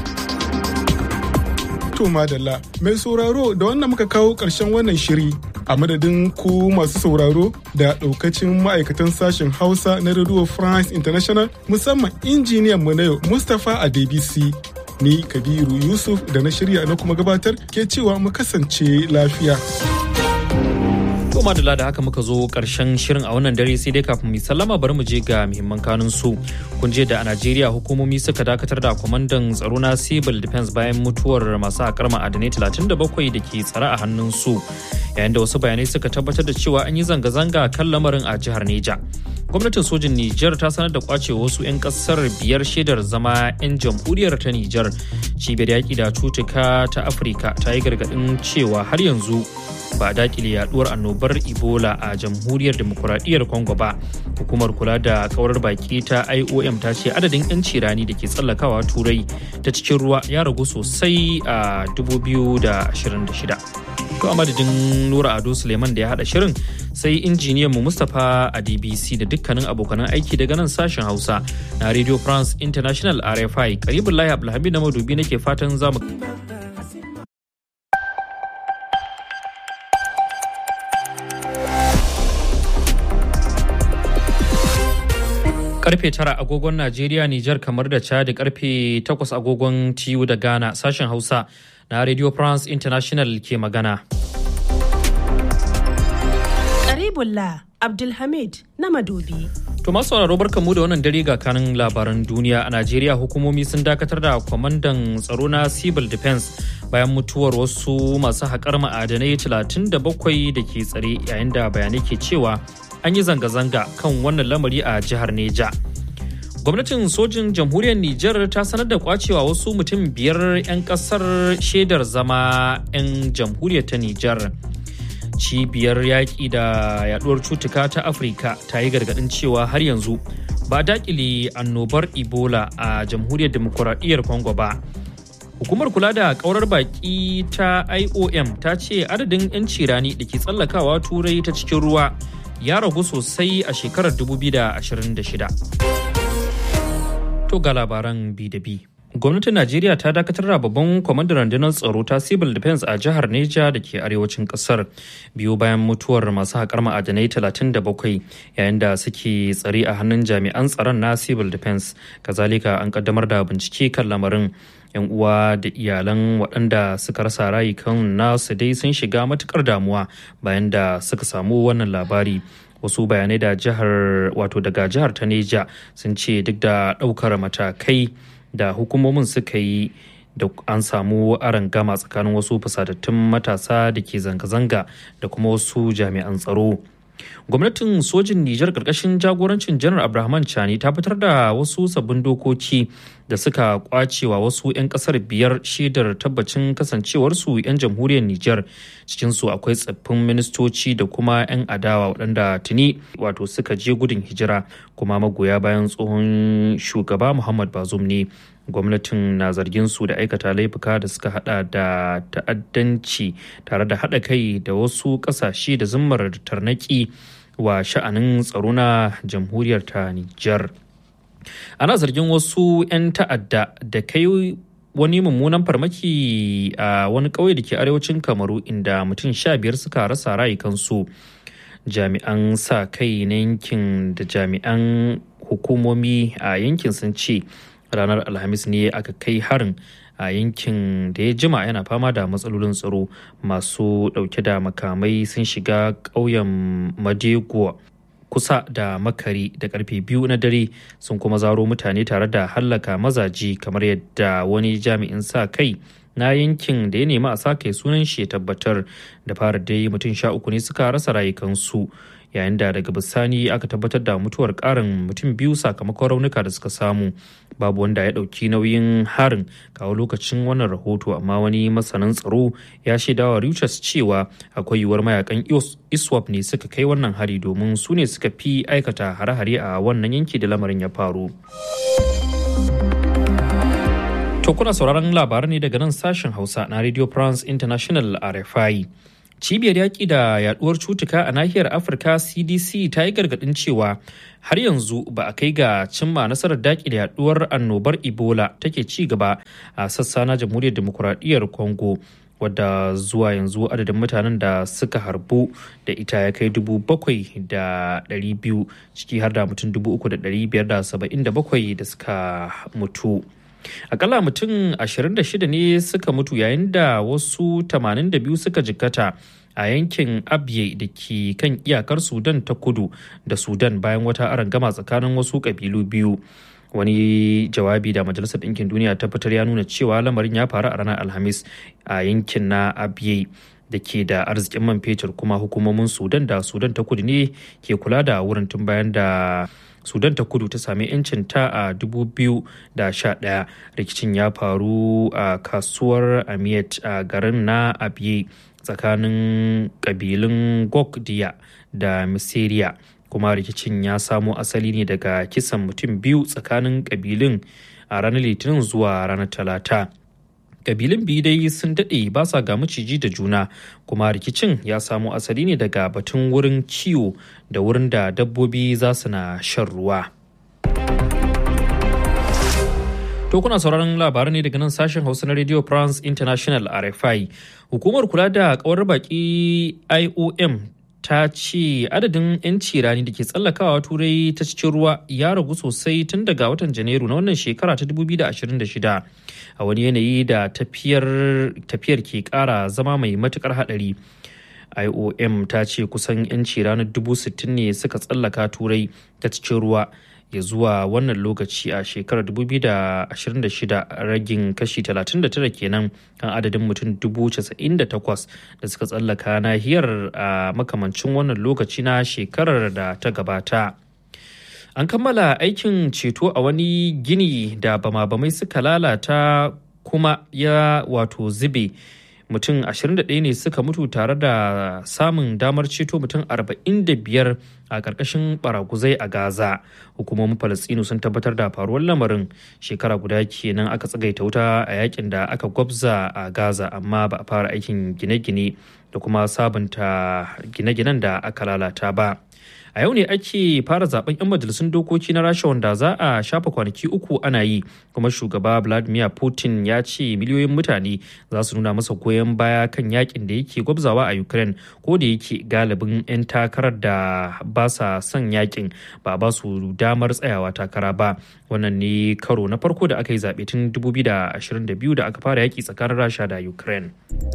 U: to madalla mai sauraro da wannan muka kawo ƙarshen wannan shiri a madadin ku masu sauraro da ɗaukacin ma'aikatan sashen hausa na radio france international musamman injiniyan mu na yau mustapha adebisi ni kabiru yusuf da na shirya na kuma gabatar ke cewa mu kasance lafiya
A: To madalla da haka muka zo karshen shirin a wannan dare sai dai kafin mu sallama bari mu je ga muhimman kanun su. Kun je da a Najeriya hukumomi suka dakatar da kwamandan tsaro na Civil Defense bayan mutuwar masu haƙar ma'adanai 37 da ke tsare a hannun su. Yayin da wasu bayanai suka tabbatar da cewa an yi zanga-zanga kan lamarin a jihar Neja. Gwamnatin sojin Nijar ta sanar da kwace wasu 'yan kasar biyar shaidar zama 'yan jamhuriyar ta Nijar. Cibiyar yaƙi da cutuka ta Afirka ta yi gargaɗin cewa har yanzu ba a dakile yaduwar annobar ebola a jamhuriyar demokuraɗiyyar congo ba hukumar kula da kaurar baki ta iom ta ce adadin 'yanci rani da ke tsallakawa turai ta cikin ruwa ya ragu sosai a 2026 to a madadin nura ado suleiman da ya hada shirin sai injiniyan mu mustapha a dbc da dukkanin abokanan aiki daga nan sashen hausa na radio france international rfi karibin lahi abdulhamid na madubi nake fatan zamu karfe tara agogon Najeriya, Nijar kamar da Chad karfe takwas agogon TU da Ghana sashen Hausa na Radio France International ke magana.
B: Karibullah Abdulhamid na Madobi.
A: To masu sauraro barkanmu da wannan dare ga kanin labaran duniya a Najeriya hukumomi sun dakatar da kwamandan tsaro na Civil Defense bayan mutuwar wasu masu haƙar ma'adanai 37 da ke tsare yayin da bayanai ke cewa an yi zanga-zanga kan wannan lamari a jihar Neja. Gwamnatin sojin jamhuriyar Nijar ta sanar da kwacewa wasu mutum biyar 'yan kasar shaidar zama 'yan jamhuriyar ta Nijar. Cibiyar yaƙi da yaduwar cutuka ta Afirka ta yi gargaɗin cewa har yanzu ba dakile annobar Ebola a jamhuriyar demokuraɗiyyar Congo ba. Hukumar kula da ƙaurar baƙi ta IOM ta ce adadin 'yan cirani da ke tsallakawa turai ta cikin ruwa ya ragu sosai a shekarar 2026. To ga labaran bi da bi. Gwamnatin Najeriya ta dakatar da babban kwamandan rundunar tsaro ta Civil Defense a jihar Neja da ke arewacin kasar biyu bayan mutuwar masu haƙar ma'adanai 37 yayin da suke tsare a hannun jami'an tsaron na Civil Defense. Kazalika an kaddamar da bincike kan lamarin. 'yan uwa da iyalan waɗanda suka rasa rayukan nasu dai sun shiga matukar damuwa bayan da suka samu wannan labari wasu bayanai da jihar wato daga jihar ta neja sun ce duk da ɗaukar matakai da hukumomin suka yi da an samu gama tsakanin wasu fusatattun matasa da ke zanga-zanga da kuma wasu jami'an tsaro gwamnatin sojin Nijar karkashin jagorancin janar Abrahaman Chani ta fitar da wasu sabbin dokoki da suka kwacewa wasu 'yan kasar biyar shaidar tabbacin kasancewarsu 'yan jamhuriyar Nijar cikinsu akwai tsaffin ministoci da kuma 'yan adawa waɗanda tuni wato suka je gudun hijira kuma magoya bayan tsohon shugaba Muhammad Bazoum ne gwamnatin na zargin su da aikata laifuka da suka hada da ta'addanci tare da hada kai da wasu kasashe da zimmar tarnaki wa sha'anin tsaro na jamhuriyar ta Nijar. Ana zargin wasu 'yan ta'adda da kai wani mummunan farmaki a wani ƙauye da ke arewacin kamaru inda mutum sha biyar suka rasa rayukansu jami'an sa kai na yankin da jami'an hukumomi a yankin sun ce ranar alhamis ne aka kai harin a yankin da ya jima yana fama da matsalolin tsaro masu dauke da makamai sun shiga ƙauyen madego kusa da makari da karfe biyu na dare sun kuma zaro mutane tare da hallaka mazaji kamar yadda wani jami'in sa kai na yankin da ya nemi a sake sunan shi ya tabbatar da fara dai mutum sha uku ne suka rasa rayukansu yayin da daga bisani aka tabbatar da mutuwar karin mutum biyu sakamakon raunuka da suka samu babu wanda ya ɗauki nauyin harin kawo lokacin wannan rahoto amma wani masanin tsaro ya shaidawa Reuters cewa akwai yiwuwar mayakan iswap ne suka kai wannan hari domin su ne suka fi aikata hare-hare a wannan yanki da lamarin ya faru. To kuna sauraron labaran ne daga nan sashen Hausa na Radio France International RFI. Cibiyar yaƙi da yaduwar cutuka a nahiyar Afirka CDC ta yi gargaɗin cewa har yanzu ba a kai ga cimma nasarar daƙi da yaduwar annobar Ebola take ci gaba a sassa na Jamhuriyar Demokuraɗiyyar Congo. wadda zuwa yanzu adadin mutanen da suka harbu da ita ya kai dubu bakwai da ɗari biyu ciki har da mutum dubu uku da ɗari biyar da saba'in da bakwai da suka mutu akalla mutum 26 ne suka mutu yayin da wasu 82 suka jikkata a yankin abye da ke kan iyakar sudan ta kudu da sudan bayan wata arangama tsakanin wasu kabilu biyu wani jawabi da majalisar ɗinkin duniya ta fitar ya nuna cewa lamarin ya faru a ranar alhamis a yankin na abyei da ke da arzikin man fetur kuma hukumomin sudan da sudan ta kudu ne ke kula da wurin tun bayan da sudan ta kudu ta sami 'yancin ta a 2011 rikicin ya faru a kasuwar amiyat a garin na abyei tsakanin kabilun gokdiya da misiriya kuma rikicin ya samo asali ne daga kisan mutum biyu tsakanin kabilun a ranar litinin zuwa ranar talata kabilun biyu dai sun daɗe ba sa ga maciji da juna kuma rikicin ya samo asali ne daga batun wurin kiwo da wurin da dabbobi za su na shan ruwa To kuna sauraron labaran ne daga nan sashen Hausa na Radio France International RFI. Hukumar kula da kawar baki IOM ta ce adadin 'yanci rani da ke tsallakawa turai ta cikin ruwa ya ragu sosai tun daga watan janairu na wannan shekara ta 2026 a wani yanayi da tafiyar ke kara zama mai matukar hadari iom ta ce kusan 'yanci ranar 60,000 ne suka tsallaka turai ta cikin ruwa ya zuwa wannan lokaci a shekarar 2026 ragin kashi 39 kenan kan adadin mutum 98,000 da suka tsallaka nahiyar a makamancin wannan lokaci na shekarar da ta gabata. An kammala aikin ceto a wani gini da bama-bamai suka lalata kuma ya wato zube. mutum 21 ne suka mutu tare da samun damar ceto mutum 45 a ƙarƙashin baraguzai a gaza hukumomin falastinu sun tabbatar da faruwar lamarin shekara guda kenan aka tsagaita wuta a yakin da aka gwabza a gaza amma ba a fara aikin gine-gine da kuma sabunta gine-ginen da aka lalata ba a yau ne ake fara zaben 'yan majalisun dokoki na rasha wanda za a shafa kwanaki uku ana yi kuma shugaba vladimir putin ya ce miliyoyin mutane za su nuna masa goyon baya kan yakin da yake gwabzawa a ukraine ko da yake galibin 'yan takarar da ba sa son yakin ba ba su damar tsayawa takara ba wannan ne karo na farko da aka yi zaɓe tun 2022 da aka fara yaki tsakanin rasha da ukraine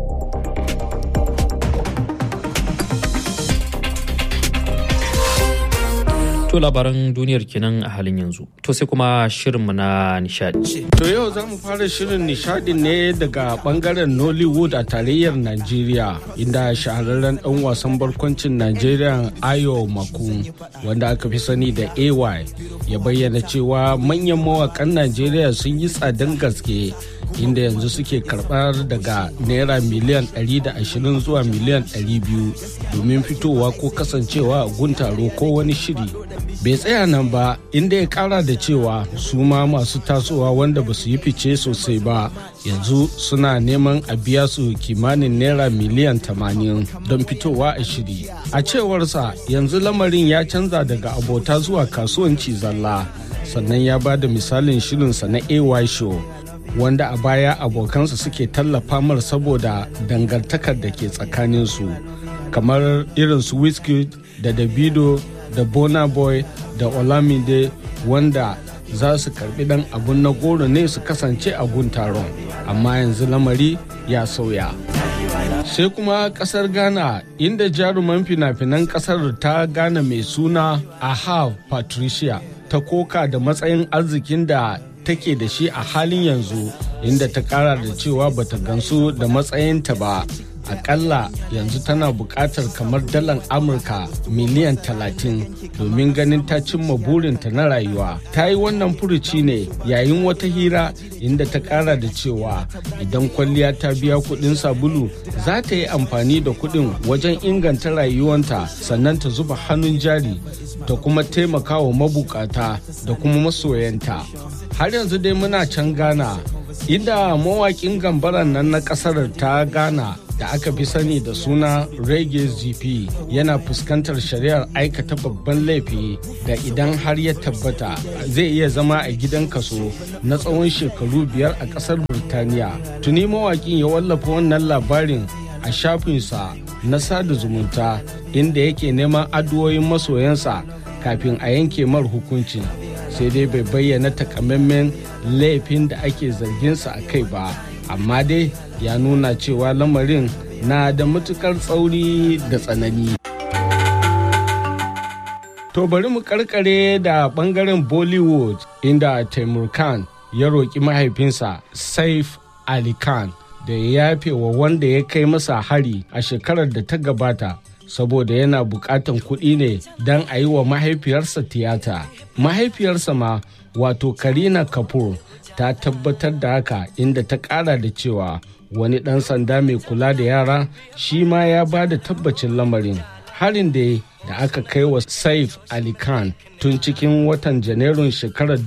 A: To labaran duniyar kenan a halin yanzu. To sai kuma shirinmu na nishadi.
D: To yau za mu fara shirin nishadin ne daga bangaren Nollywood a tarayyar Najeriya inda shahararren ɗan wasan barkwancin Najeriya Ayo Maku wanda aka fi sani da AY ya bayyana cewa manyan mawakan Najeriya sun yi tsadan gaske inda yanzu suke karɓar daga naira miliyan 120 zuwa miliyan 200 domin fitowa ko kasancewa a guntaro ko wani shiri bai tsaya nan ba inda ya kara da cewa su ma masu tasowa wanda ba su yi fice sosai ba yanzu suna neman a biya su kimanin naira miliyan 80 don fitowa a shiri a cewarsa yanzu lamarin ya canza daga abota zuwa kasuwanci zalla sannan ya ba da misalin shirinsa na ay show wanda a baya abokansa suke tallafa mar saboda dangantakar da ke tsakaninsu kamar irin su wizkid da davido da bona boy da olamide wanda za su karbi dan abun na goro ne su kasance a gun taron amma yanzu lamari ya sauya sai kuma kasar ghana inda jaruman fina-finan kasar ta ghana mai suna aha patricia ta koka da matsayin arzikin da take da shi a halin yanzu inda ta kara da cewa bata gansu da matsayinta ba akalla yanzu tana buƙatar kamar dalan amurka miliyan 30 domin ganin ta cimma burinta na rayuwa ta yi wannan furuci ne yayin wata hira inda ta ƙara da cewa idan kwalliya ta biya kuɗin sabulu za ta yi amfani da kuɗin wajen inganta rayuwanta sannan ta zuba hannun jari ta kuma taimaka wa mabukata da kuma masoyanta har yanzu dai muna can ghana inda mawaƙin gambaran nan na ƙasar ta ghana da aka fi sani da suna reggae gp yana fuskantar shari'ar aikata babban laifi da idan har ya tabbata zai iya zama a gidan kaso na tsawon shekaru biyar a ƙasar birtaniya tuni mawaƙin ya wallafa wannan labarin a shafinsa na sada zumunta inda yake neman addu'o'in masoyansa kafin a yanke mar hukuncin sai dai bai bayyana takamaiman laifin da ake zarginsa a kai ba amma dai ya nuna cewa lamarin na da matukar tsauri da tsanani to bari mu karkare da bangaren bollywood inda taimur khan ya roƙi mahaifinsa saif ali khan da ya yafe wa wanda ya kai masa hari a shekarar da ta gabata saboda yana bukatan kuɗi ne don a yi wa mahaifiyarsa tiyata mahaifiyarsa ma wato karina kapoor ta tabbatar da haka inda ta ƙara da cewa wani ɗan sanda mai kula da yara shi ma ya ba da tabbacin lamarin harin da da aka kai wa saif ali khan tun cikin watan janairun shekarar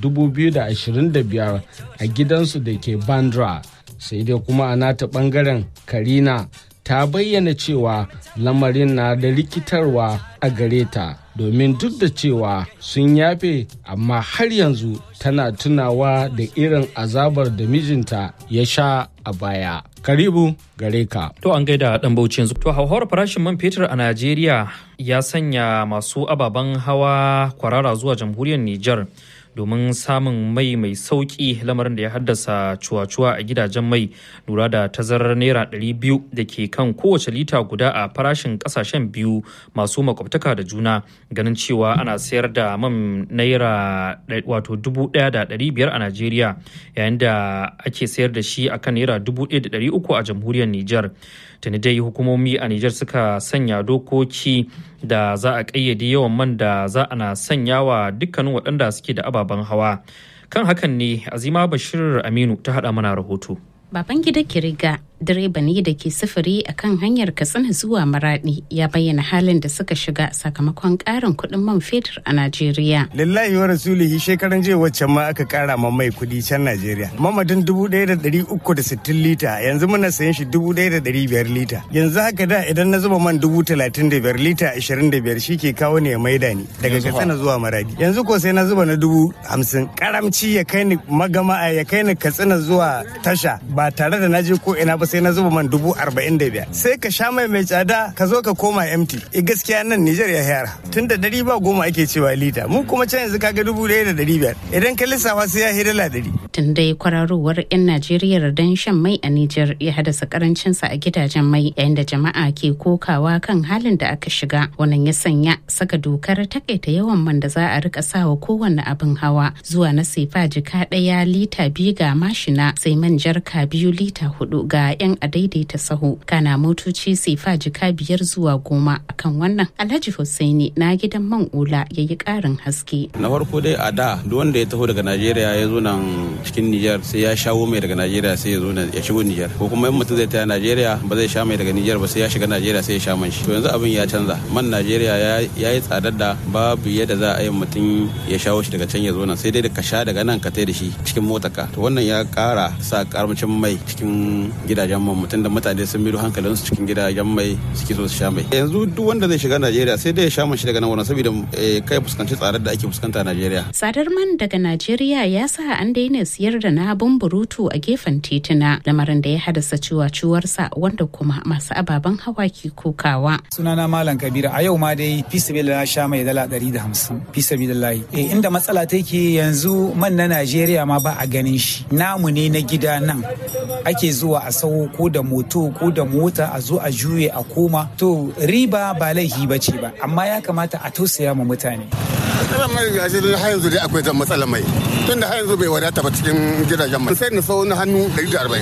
D: 2025 a gidansu da ke bandra sai dai kuma a nata bangaren karina ta bayyana cewa lamarin na da rikitarwa a gare ta domin duk da cewa sun yafe amma har yanzu tana tunawa da irin azabar da mijinta ya sha a baya karibu gare ka
A: To an gaida dan bauchi yanzu. To hauhawar farashin man fetur a Najeriya ya sanya masu ababen hawa kwarara zuwa jamhuriyar Nijar domin samun mai mai sauki lamarin da ya haddasa cuwa-cuwa a gidajen mai lura da tazarar naira 200 da ke kan kowace lita guda a farashin kasashen biyu masu makwabtaka da juna ganin cewa ana sayar da man naira wato 1,500 a Najeriya yayin da ake sayar da shi akan naira 1,300 a jamhuriyar Nijar. tuni dai hukumomi a Nijar suka sanya dokoki da za a ƙayyade yawan man da za ana sanya wa dukkanin waɗanda suke da ababen hawa. Kan hakan ne Azima Bashir Aminu ta haɗa mana rahoto.
C: Baban gida Kiriga direba ne da ke sufuri a kan hanyar Katsina zuwa Maradi ya bayyana halin da suka shiga sakamakon ƙarin kuɗin man fetur a Najeriya.
E: Lillahi wa rasulihi shekaran jiya waccan ma aka ƙara ma mai kuɗi can Najeriya. Mamadin dubu ɗaya da ɗari uku da sittin lita yanzu muna sayan shi dubu ɗaya da ɗari biyar lita. Yanzu haka da idan na zuba man dubu talatin da biyar lita ashirin da biyar shi ke kawo ne ya maida ni daga Katsina zuwa Maradi. Yanzu ko sai na zuba na dubu hamsin. Karamci ya kai ni magama ya kai ni Katsina zuwa tasha ba tare da na je ko ina ba sai na zuba man dubu arba'in da biyar sai ka sha mai mai tsada ka zo ka koma empty e gaskiya nan Nijar ya yara tun da dari ba goma ake cewa lita mu kuma can yanzu kaga dubu ɗaya da dari biyar idan ka lissafa sai ya hidala dari.
C: tun dai kwararowar 'yan Najeriya don shan mai a Nijar ya haddasa karancinsa a gidajen mai yayin da jama'a ke kokawa kan halin da aka shiga wannan ya sanya saka dokar takaita yawan man da za a rika sawa kowanne abin hawa zuwa na sefa jika ɗaya lita biyu ga mashina sai man jarka biyu lita hudu ga 'yan adaidaita sahu kana motoci sefa jika biyar zuwa goma akan wannan alhaji hussaini na gidan man ula ya yi karin haske
V: na farko dai a da duk wanda ya taho daga najeriya ya zo nan cikin nijar sai ya shawo mai daga najeriya sai ya zo ya shigo nijar ko kuma in mutum zai taya najeriya ba zai sha mai daga nijar ba sai ya shiga najeriya sai ya sha man shi to yanzu abin ya canza man najeriya ya yi tsadar da babu yadda za a yi mutum ya shawo shi daga can ya zo nan sai dai da ka sha daga nan ka tai da shi cikin motarka to wannan ya kara sa karamcin mai cikin gidajen man mutum da mutane sun miro hankalinsu cikin gidajen mai suke so su sha mai yanzu duk wanda zai shiga najeriya sai dai ya sha man shi daga nan wurin saboda kai fuskanci tsadar da ake fuskanta a najeriya
C: tsadar man daga najeriya ya sa an daina siyar da na burutu a gefen tituna lamarin da ya haddasa ciwaciwarsa wanda kuma masu ababen hawa ke kokawa
F: sunana malam kabira a yau ma dai fi na sha mai dala ɗari da hamsin fi sabilillahi eh inda matsala take yanzu man na najeriya ma ba a ganin shi namu ne na gida nan ake zuwa a sau ko da moto ko da mota a zo a juye a koma to riba ba laifi ba ce ba amma ya kamata a tausaya ma mutane
G: matsalar mai gashi har yanzu dai akwai ta matsalar mai tun da har yanzu bai wadata ba cikin gidajen mai sai na sau na hannu 140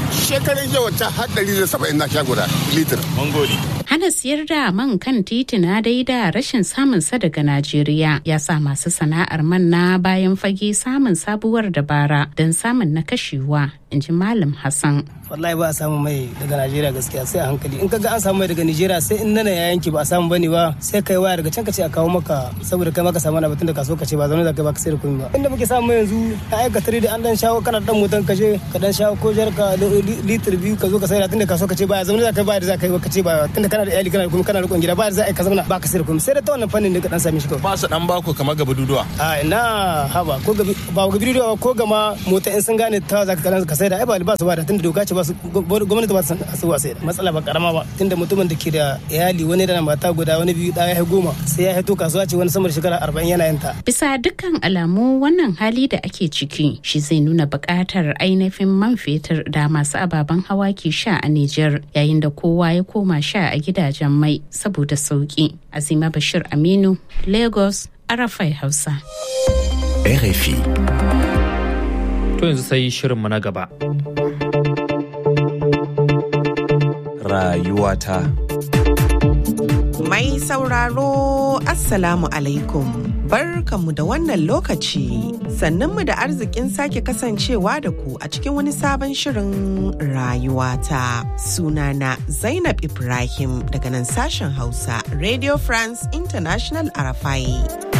G: shekaran jiya wata har ɗari da saba'in na sha guda litir.
V: Mun gode.
C: Hana siyar da man kan titina dai da rashin samun sa daga Najeriya ya sa masu sana'ar man na bayan fage samun sabuwar dabara don samun na kashewa, in ji Malam Hassan.
H: wallahi ba a samu mai daga Najeriya gaskiya sai a hankali in kaga an samu mai daga Najeriya sai in nana ya yanki ba a samu bane ba sai kai waya daga can ka ce a kawo maka saboda kai maka samu na batun da kaso ka ce ba zaune da kai ba ka sai da komai ba inda muke samu yanzu a aika tare da an dan shawo kana dan motan ka je ka dan shawo ko jar ka litir biyu ka zo ka sai da tunda kaso ka ce ba zaune da kai ba da za ka yi ka ce ba tunda kana da iyali kana da komai kana da rikon gida ba da za a ka zauna ba ka sai da komai sai da ta wannan fannin ne ka dan same shi kawai
V: Ba su dan baku kamar gaba duduwa.
H: a ina haba ko gabi ba ga bidiyo ko gama mota in sun gane ta za ka kalan ka sai da ai ba ba su ba da tunda doka ce ba su gwamnati ba su su ba sai da matsala ba karama ba tunda mutumin da ke da iyali wani da mata guda wani biyu ɗaya ya goma sai ya hito kasuwa ce wani sama da shekara arba'in yana yin ta
C: Bisa dukkan alamu wannan hali da ake ciki shi zai nuna buƙatar ainihin man fetur da masu ababen hawa ke sha a Nijar yayin da kowa ya koma sha a gidajen mai saboda sauki. Azima Bashir Aminu, Lagos, Arafai Hausa.
J: RFI.
A: To yanzu sai shirinmu na gaba.
J: Rayuwata.
K: Mai sauraro Assalamu alaikum. Barkanmu da wannan lokaci. Sannanmu da arzikin sake kasancewa da ku a cikin wani sabon shirin rayuwata. Sunana Zainab Ibrahim daga nan sashen Hausa, Radio France International Arafai.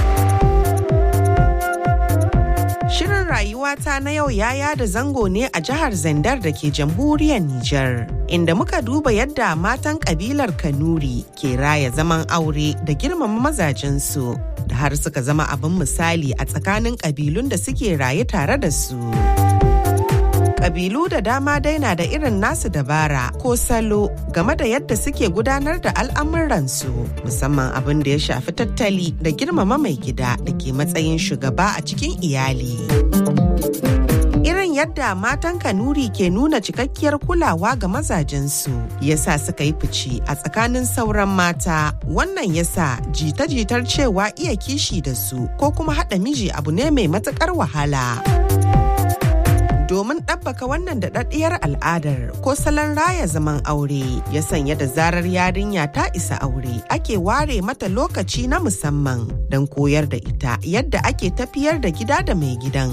K: Shirin rayuwata na yau ya yada zango ne a jihar Zandar da ke jamhuriyar Nijar, inda muka duba yadda matan kabilar Kanuri ke raya zaman aure da girmama mazajensu, da har suka zama abin misali a tsakanin kabilun da suke raye tare da su. Kabilu da dama dai na da irin nasu dabara ko salo game da yadda suke gudanar da al'amuransu musamman abin da ya shafi tattali da girmama mai gida da ke matsayin shugaba a cikin iyali. Irin yadda matan Kanuri ke nuna cikakkiyar kulawa ga mazajensu yasa suka yi fice a tsakanin sauran mata wannan yasa jita-jitar cewa iya kishi da su ko kuma haɗa miji abu ne mai matuƙar wahala. domin ɗabbaka wannan daɗaɗɗiyar al'adar ko salon raya zaman aure ya sanya da zarar yarinya ta isa aure ake ware mata lokaci na musamman don koyar da ita yadda ake tafiyar da gida da mai gidan.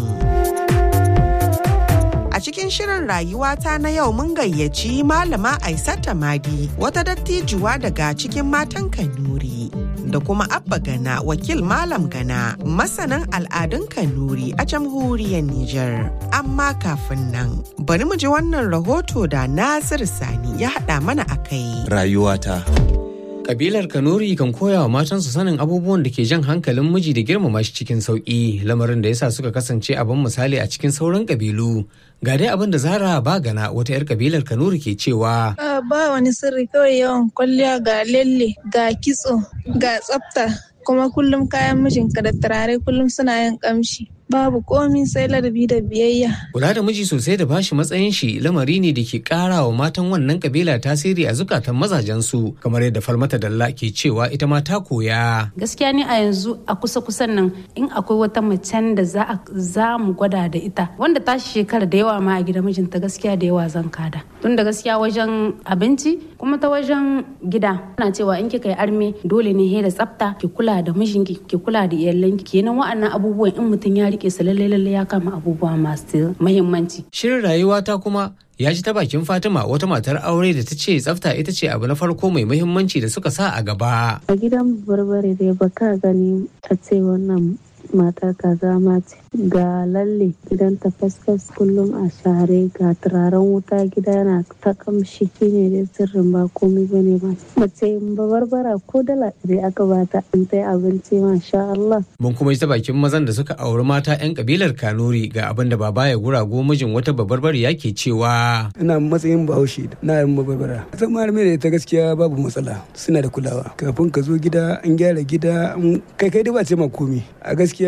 K: A cikin shirin rayuwata na yau mun gayyaci malama Aisata Madi wata dattijuwa daga cikin matan Kanuri. Da kuma Abba Gana wakil Malam Gana masanin al'adun Kanuri a jamhuriyar Nijar. Amma kafin nan bari mu ji wannan rahoto da Nasir Sani ya haɗa mana a kai.
J: Rayuwata.
L: Kabilar Kanuri kan koya wa matansu sanin abubuwan da ke jan hankalin miji da girmama shi cikin sauƙi lamarin da yasa suka kasance abin misali a cikin sauran kabilu. Ga dai abin da Zara Bagana wata 'yar kabilar Kanuri ke cewa.
M: ba wani sirri kawai yawan kwalliya ga lalle ga kitso ga tsafta kuma kullum kayan mijinka da turare kullum suna yin kamshi babu komi sai ladabi da biyayya
L: Kula da miji sosai da bashi matsayin shi lamari ne da ke ƙara wa matan wannan kabila tasiri a zukatan mazajensu kamar yadda Falmata Dalla ke cewa ita ma ta koya.
N: gaskiya ni a yanzu a kusa kusan nan in akwai wata macen da za a- za mu gwada da ita wanda ta shekara da yawa ma a gida mijinta gaskiya da yawa zan kada tun da gaskiya wajen abinci kuma ta wajen gida ana cewa in kika yi arme dole ne he da tsafta ki kula da mijinki ki kula da iyalanki kenan wa'annan abubuwan in mutum ya rike su lalle lalle ya kama abubuwa masu muhimmanci
L: Shirin rayuwata kuma ya ji ta bakin Fatima wata matar aure da ta ce tsafta ita ce abu na farko mai muhimmanci da suka sa a gaba.
O: a gidan barbare dai ba ka gani a ce wannan matar kaza ma ce ga lalle gidan ta fasfas kullum a share ga turaren wuta gida yana ta kamshi shine dai sirrin ba komai bane ba mace ba barbara ko dala ɗari aka bata in ta yi abinci masha Allah
L: Mun kuma ji ta bakin mazan da suka auri mata 'yan kabilar Kanuri ga abin da baba ya gurago mijin wata babbar ya ke cewa.
P: ina matsayin bahaushe na yin mabarbara zama mai da ita gaskiya babu matsala suna da kulawa kafin ka zo gida an gyara gida an- kai kai dai ba ce ma komi a gaskiya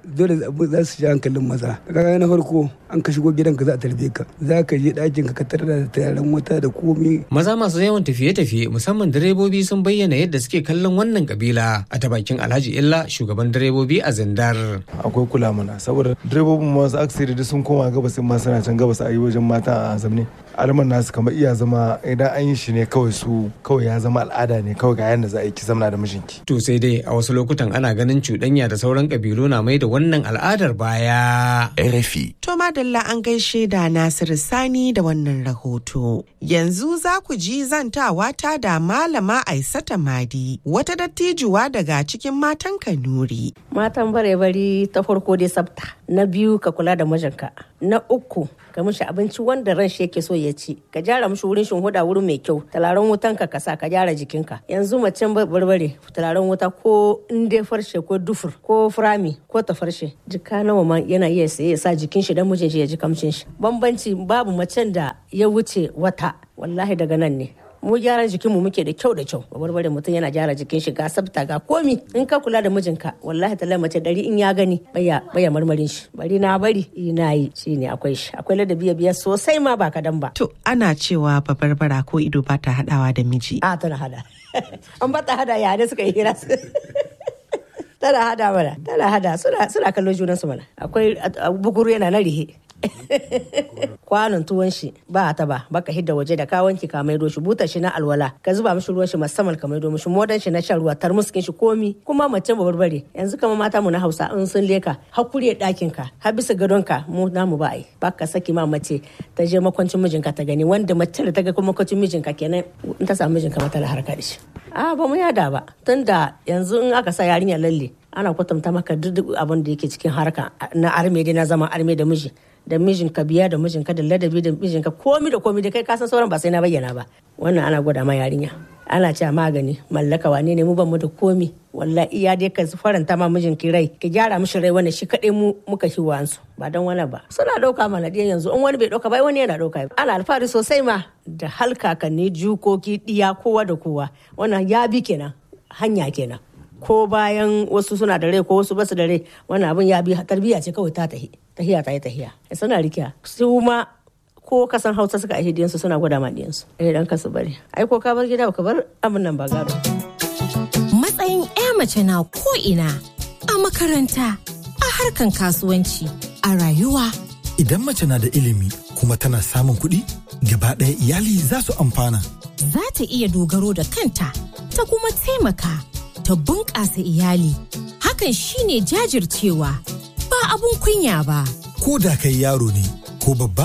P: dole za su ji hankalin maza kaga na farko an ka shigo gidanka za a tarbe ka za ka je ɗakin ka ka tarar da turaren wuta da komi
L: Maza masu yawan tafiye-tafiye musamman direbobi sun bayyana yadda suke kallon wannan kabila a ta bakin Alhaji Illa shugaban direbobi a Zindar.
I: akwai kula mana saboda direbobin masu aksiri da sun koma gabas ma suna can gabas a yi wajen mata a zamne alman nasu kamar iya zama idan an yi shi ne kawai su kawai ya zama al'ada ne kawai ga yadda za a yi ki zamna da mijinki
L: To sai dai a wasu lokutan ana ganin cuɗanya da sauran kabilu na mai da wannan al'adar baya.
J: RFI.
K: To madalla an gaishe da Nasiru Sani da wannan rahoto. Yanzu za ku ji zantawa ta da Malama Aisata Madi, wata dattijuwa daga cikin matan Kanuri.
Q: matan bare bari ta farko dai sabta na biyu ka kula da mijinka na uku ka mishi abinci wanda ran shi yake so ya ci ka gyara mishi wurin shinhuda wurin mai kyau talaran wutan ka kasa ka gyara jikinka yanzu macen barbare talaran wuta ko in dai farshe ko dufur ko furami ko ta farshe jika nawa ma yana iya saye ya sa jikin shi dan mijin shi ya ji kamshin shi bambanci babu macen da ya wuce wata wallahi daga nan ne mu gyaran jikinmu muke da kyau da kyau barbare mutum yana gyara jikin shi ga sabta ga komi in ka kula da mijinka wallahi talai mace dari in ya gani baya baya marmarin shi bari na bari ina yi shine akwai shi akwai ladabi biya sosai ma ba kadan ba
K: To ana cewa babarbara ko ido ba ta haɗawa da miji.
Q: a tana hada an ba ta hada ya ne suka yi hira tana hada mana tana hada suna suna kallon junan su mana akwai bukuru yana na rihe kwanon tuwon shi ba ta ba baka hidda waje da ka wanki ka maido shi butar shi na alwala ka zuba mishi ruwan shi musamman ka maido mishi modan shi na shan ruwa tarmuskin shi komi kuma mace ba barbare yanzu kama mata mu na Hausa in sun leka hakuri ɗakin ka har bisa gadon ka mu namu ba ai baka saki ma mace ta je makwancin mijinka ta gani wanda mace da ta ga kuma makwancin mijinka kenan in ta samu mijinka mata harka da shi a ba mu yada ba tunda yanzu in aka sa yarinya lalle ana kwatanta maka duk abin da yake cikin harka na arme dai na zama arme da miji da mijinka biya da mijinka da ladabi da mijinka komi da komi da kai kasan sauran ba sai na bayyana ba wannan ana gwada ma yarinya ana cewa magani mallaka wane ne mu ban mu da komi wallahi iya dai ka faranta ma mijinki rai ka gyara mishi rai wannan shi kadai mu muka shi wansu ba don wani ba suna dauka mana diyan yanzu in wani bai dauka ba wani yana dauka ana alfahari sosai ma da halkakanni jukoki diya kowa da kowa wannan ya bi kenan hanya kenan ko bayan wasu suna da rai ko wasu basu da rai wannan abin ya bi tarbiyya ce kawai ta tahi tahiya ta yi tahiya suna rikiya su ma ko kasan hausa suka aihe diyansu suna gwada ma diyansu eh dan kasu bari ai ko ka bar gida ka bar abin nan ba gado
R: Matsayin 'ya mace na ko'ina a makaranta, a harkan kasuwanci, a rayuwa.
S: Idan mace na da ilimi kuma tana samun kuɗi, gaba ɗaya iyali za su amfana.
R: Za ta iya dogaro da kanta, ta kuma taimaka, ta bunƙasa iyali. Hakan shine jajircewa, ba abun kunya ba.
S: Ko da kai yaro ne ko babba,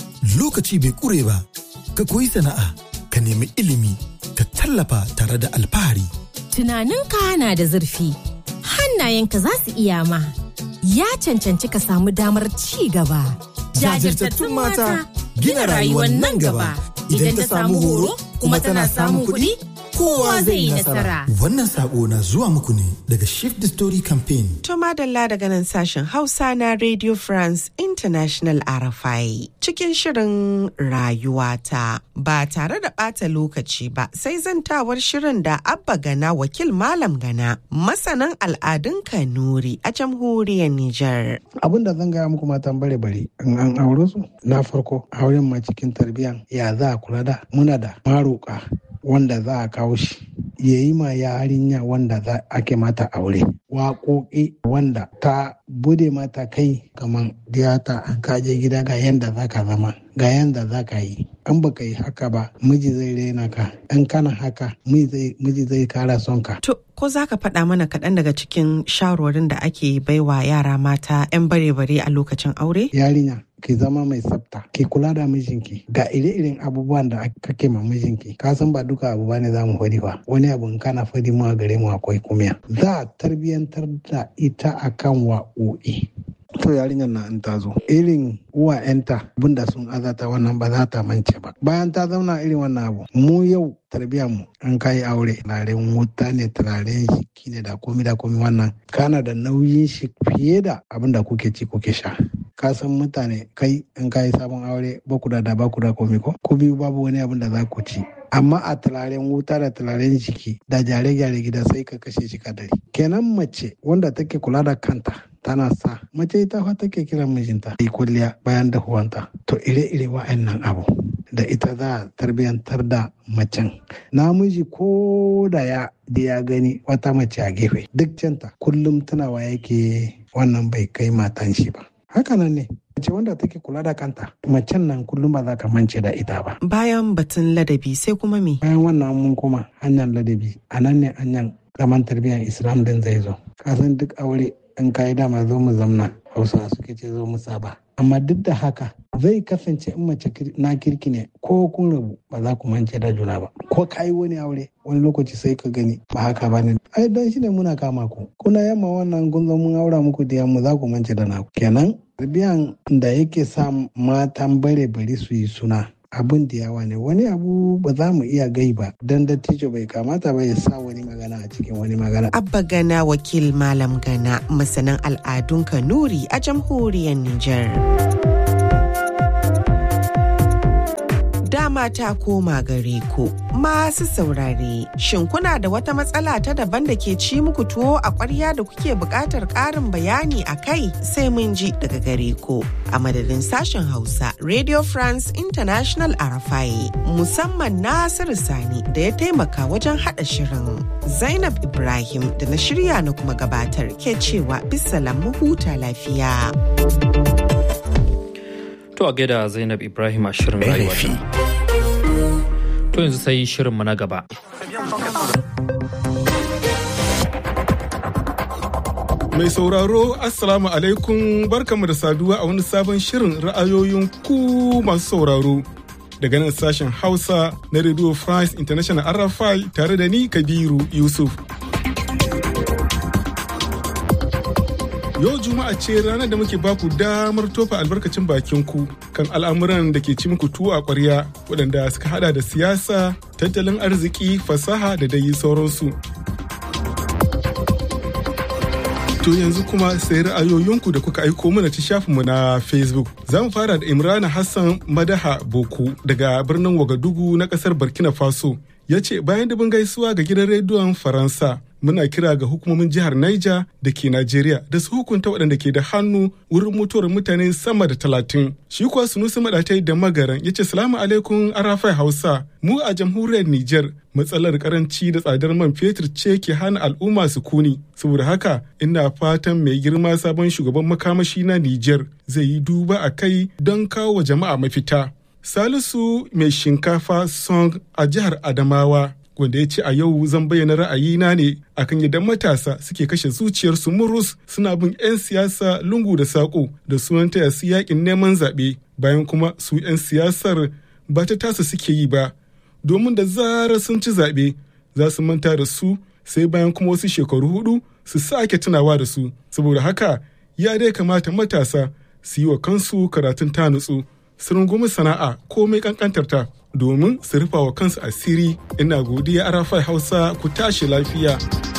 S: lokaci bai ƙure ba, ka koyi sana'a, ka nemi ilimi, ka tallafa tare da alfahari.
R: Tunaninka na da zurfi, hannayenka za su iya ma. Ya cancanci ka samu damar ci gaba.
S: Jajirtattun mata gina rayuwar nan gaba.
R: Idan ta samu horo kuma tana samun kuɗi, kowa zai yi nasara.
S: Wannan sako na zuwa muku ne daga Shift the Story Campaign.
K: To madalla daga nan sashen Hausa na Radio France International RFI cikin shirin rayuwata ba tare da ɓata lokaci ba sai zantawar shirin da Abba Gana wakil Malam Gana masanan al'adun Kanuri a jamhuriyar Nijar.
T: abin da zan gaya muku matan bare bare in an aure su na farko auren ma cikin tarbiyyan ya za a kula da muna da maroka wanda za a kawo shi ya yi ma yarinya wanda za ake mata aure waƙoƙi wanda ta bude mata kai kamar diyata an kaje gida ga yanda za ka zama ga yanda za ka yi an baka yi haka ba miji zai raina ka in kana haka miji zai kara son ka
K: To ko za ka faɗa mana kaɗan daga cikin shawarwarin da ake baiwa yara mata 'yan bare-bare a lokacin aure?
T: yarinya ki zama mai tsafta ki kula da mijinki ga ire-iren abubuwan da kake ma mijinki ka san ba duka abu bane za mu fadi ba wani abu in kana fadi mu a gare mu akwai kumiya za a tarbiyantar da ita akan wa'o'i to yarinyar na in ta zo irin uwa yanta abinda sun azata wannan ba za ta mance ba bayan ta zauna irin wannan abu mu yau tarbiyyar mu an kai aure turaren wuta ne turaren shiki ne da komi da komi wannan kana da nauyin shi fiye da abin da kuke ci kuke sha ka san mutane kai in ka yi sabon aure ba ku da da ba ku da komi ko ko biyu babu wani abin da za ku ci amma a turaren wuta da turaren jiki da gyare-gyare gida sai ka kashe shi kadari kenan mace wanda take kula da kanta tana sa mace ita fa take kiran mijinta yi kulliya bayan dahuwanta to ire-ire wa'annan abu da ita za a tarbiyantar da macen namiji ko da ya da ya gani wata mace a gefe duk canta kullum tunawa yake wannan bai kai matan shi ba hakanan ne mace wanda take kula da kanta macen nan kullum ba za ka mance da ita ba
K: bayan batun ladabi sai kuma me
T: bayan wannan mun koma hanyar ladabi a nan ne hanyar zaman tarbiyyar islam din zai zo kasan duk aure in kayi dama zo mu zamna hausa suke ce zo mu saba amma duk da haka zai kasance in mace na kirki ne ko kun rabu ba za ku mance da juna ba ko ka yi wani aure wani lokaci sai ka gani ba haka ba ne ai don shi ne muna kama ku kuna yamma wannan kun zo mun aura muku da yamma za ku mance da naku kenan tarbiyan da yake sa matan bare bari su yi suna abin da yawa ne wani abu ba za mu iya gai ba don dattijo bai kamata ba ya sa wani magana a cikin wani magana.
K: Abba Gana wakil Malam Gana masanin al'adun Kanuri a jamhuriyar Nijar. dama ta koma gare ku masu saurare shin kuna da wata matsala ta daban da ke ci muku tuwo a ƙwarya da kuke buƙatar ƙarin bayani a kai sai mun ji daga gare ku a madadin sashen hausa radio france international arafai musamman nasiru sani da ya taimaka wajen haɗa shirin zainab ibrahim da na shirya na kuma gabatar ke cewa bisalam huta lafiya.
A: To a gaida Zainab Ibrahim a shirin rayuwa. To yanzu sai shirinmu na gaba.
B: Mai sauraro Assalamu alaikum barkamu da saduwa a wani sabon shirin ra'ayoyin ku masu sauraro. Daga nan sashen Hausa na Radio France International RFI tare da ni Kabiru Yusuf. Yau Juma'a ce ranar da muke baku damar tofa albarkacin bakin ku kan al'amuran da ke ci muku tuwo a ƙwarya waɗanda suka hada da siyasa, tattalin arziki, fasaha da dai sauransu. To yanzu kuma sai ra'ayoyinku da kuka aiko mana ta shafinmu na Facebook. Za mu fara da Imrana Hassan Madaha Boku daga birnin Wagadugu na ƙasar Burkina Faso. Ya ce bayan dubin gaisuwa ga gidan rediyon Faransa muna kira ga hukumomin jihar Niger da ke Najeriya da su hukunta waɗanda ke da hannu wurin mutuwar mutane sama da talatin. Shi kuwa Sunusi Maɗatai da Magaran ya ce salamu alaikum Arafai Hausa. Mu a jamhuriyar Niger matsalar karanci da tsadar man fetur ce ke hana al'umma su kuni. Saboda haka ina fatan mai girma sabon shugaban makamashi na Niger zai yi duba a kai don kawo wa jama'a mafita. Salisu mai shinkafa song a jihar Adamawa wanda ya ce a yau zan bayyana ra'ayina ne akan yadda matasa suke kashe zuciyarsu murus suna bin 'yan siyasa lungu da saƙo da sunan taya su yakin neman zaɓe bayan kuma su 'yan siyasar ba ta tasa suke yi ba domin da zarar sun ci zaɓe za su manta da su sai bayan kuma wasu shekaru hudu su sake tunawa da su saboda haka ya dai kamata matasa su yi wa kansu karatun ta nutsu su rungumi sana'a komai kankantarta domin su rufa wa kansu asiri ina godiya arafai hausa ku tashi lafiya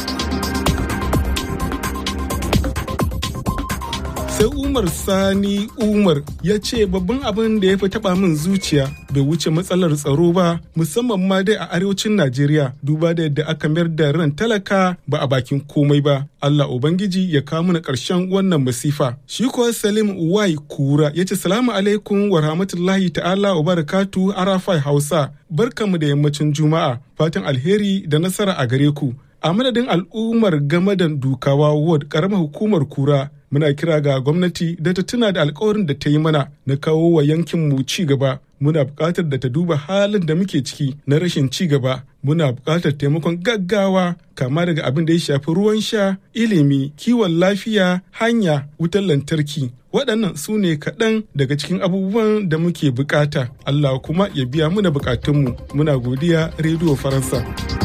B: sai umar sani umar ya ce babban abin da ya fi taba min zuciya bai wuce matsalar tsaro ba musamman ma dai a arewacin najeriya duba da yadda aka mayar da ran talaka ba a bakin komai ba allah ubangiji ya kawo mana karshen wannan masifa shi kuwa salim wai kura ya ce salamu alaikum wa rahmatullahi ta'ala wa barakatu arafai hausa barkamu da yammacin juma'a fatan alheri da nasara a gare ku a madadin al'ummar gamadan dukawa ward karamar hukumar kura muna kira ga gwamnati da ta tuna da alkawarin da ta yi mana na kawo wa yankin mu ci gaba muna buƙatar da ta duba halin da muke ciki na rashin ci gaba muna buƙatar taimakon gaggawa kama daga abin da ya shafi ruwan sha ilimi kiwon lafiya hanya wutar lantarki waɗannan su ne kaɗan daga cikin abubuwan da muke buƙata allah kuma ya biya muna buƙatunmu muna godiya rediyo faransa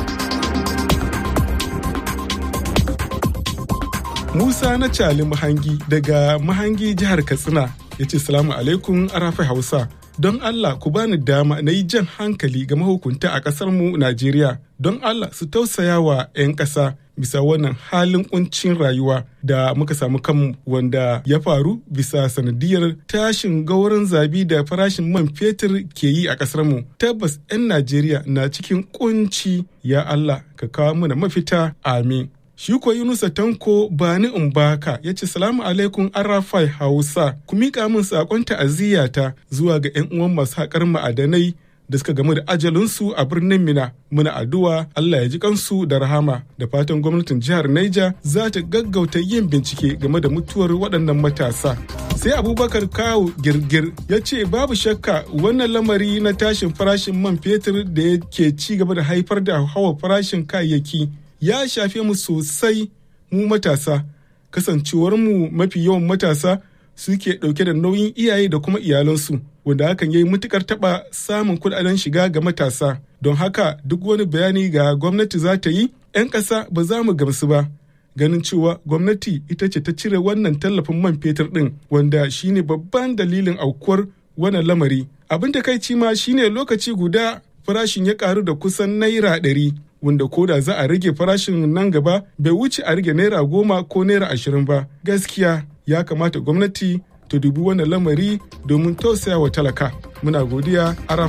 B: Musa na Cali Mahangi daga Mahangi jihar Katsina ya ce salamu alaikum arafai Hausa. Don Allah ku bani dama na yi jan hankali ga mahukunta a ƙasar mu Najeriya. Don Allah su tausaya wa 'yan ƙasa bisa wannan halin kuncin rayuwa da muka samu kanmu wanda ya faru bisa sanadiyar tashin gauran zabi da farashin man fetur ke yi a ƙasar mu tabbas 'yan najeriya na cikin kunci ya allah ka kawo mana mafita amin shi ko yunusa tanko bani in baka ya ce salamu alaikum arafai hausa ku miƙa min saƙon ta'aziyyata zuwa ga 'yan uwan masu haƙar ma'adanai da suka gamu da ajalinsu a birnin Mina. Muna addu'a Allah ya ji kansu da rahama da fatan gwamnatin jihar Niger za ta gaggauta yin bincike game da mutuwar waɗannan matasa. Sai Abubakar Kawu Girgir ya ce babu shakka wannan lamari na tashin farashin man fetur da yake ci gaba da haifar da hawa farashin kayayyaki ya shafe mu sosai mu matasa. Kasancewar mu mafi yawan matasa suke ɗauke da nauyin iyaye da kuma iyalansu wanda hakan ya yi matukar taɓa samun kuɗaɗen shiga ga matasa don haka duk wani bayani ga gwamnati za ta yi 'yan ƙasa ba za mu gamsu ba ganin cewa gwamnati ita ce ta cire wannan tallafin man fetur ɗin wanda shine babban dalilin aukuwar wannan lamari abin da kai ma shine lokaci guda farashin ya karu da kusan naira ɗari wanda ko da za a rage farashin nan gaba bai wuce a rage naira goma ko naira ashirin ba gaskiya ya kamata gwamnati ta dubi wannan lamari domin tausaya wa talaka muna godiya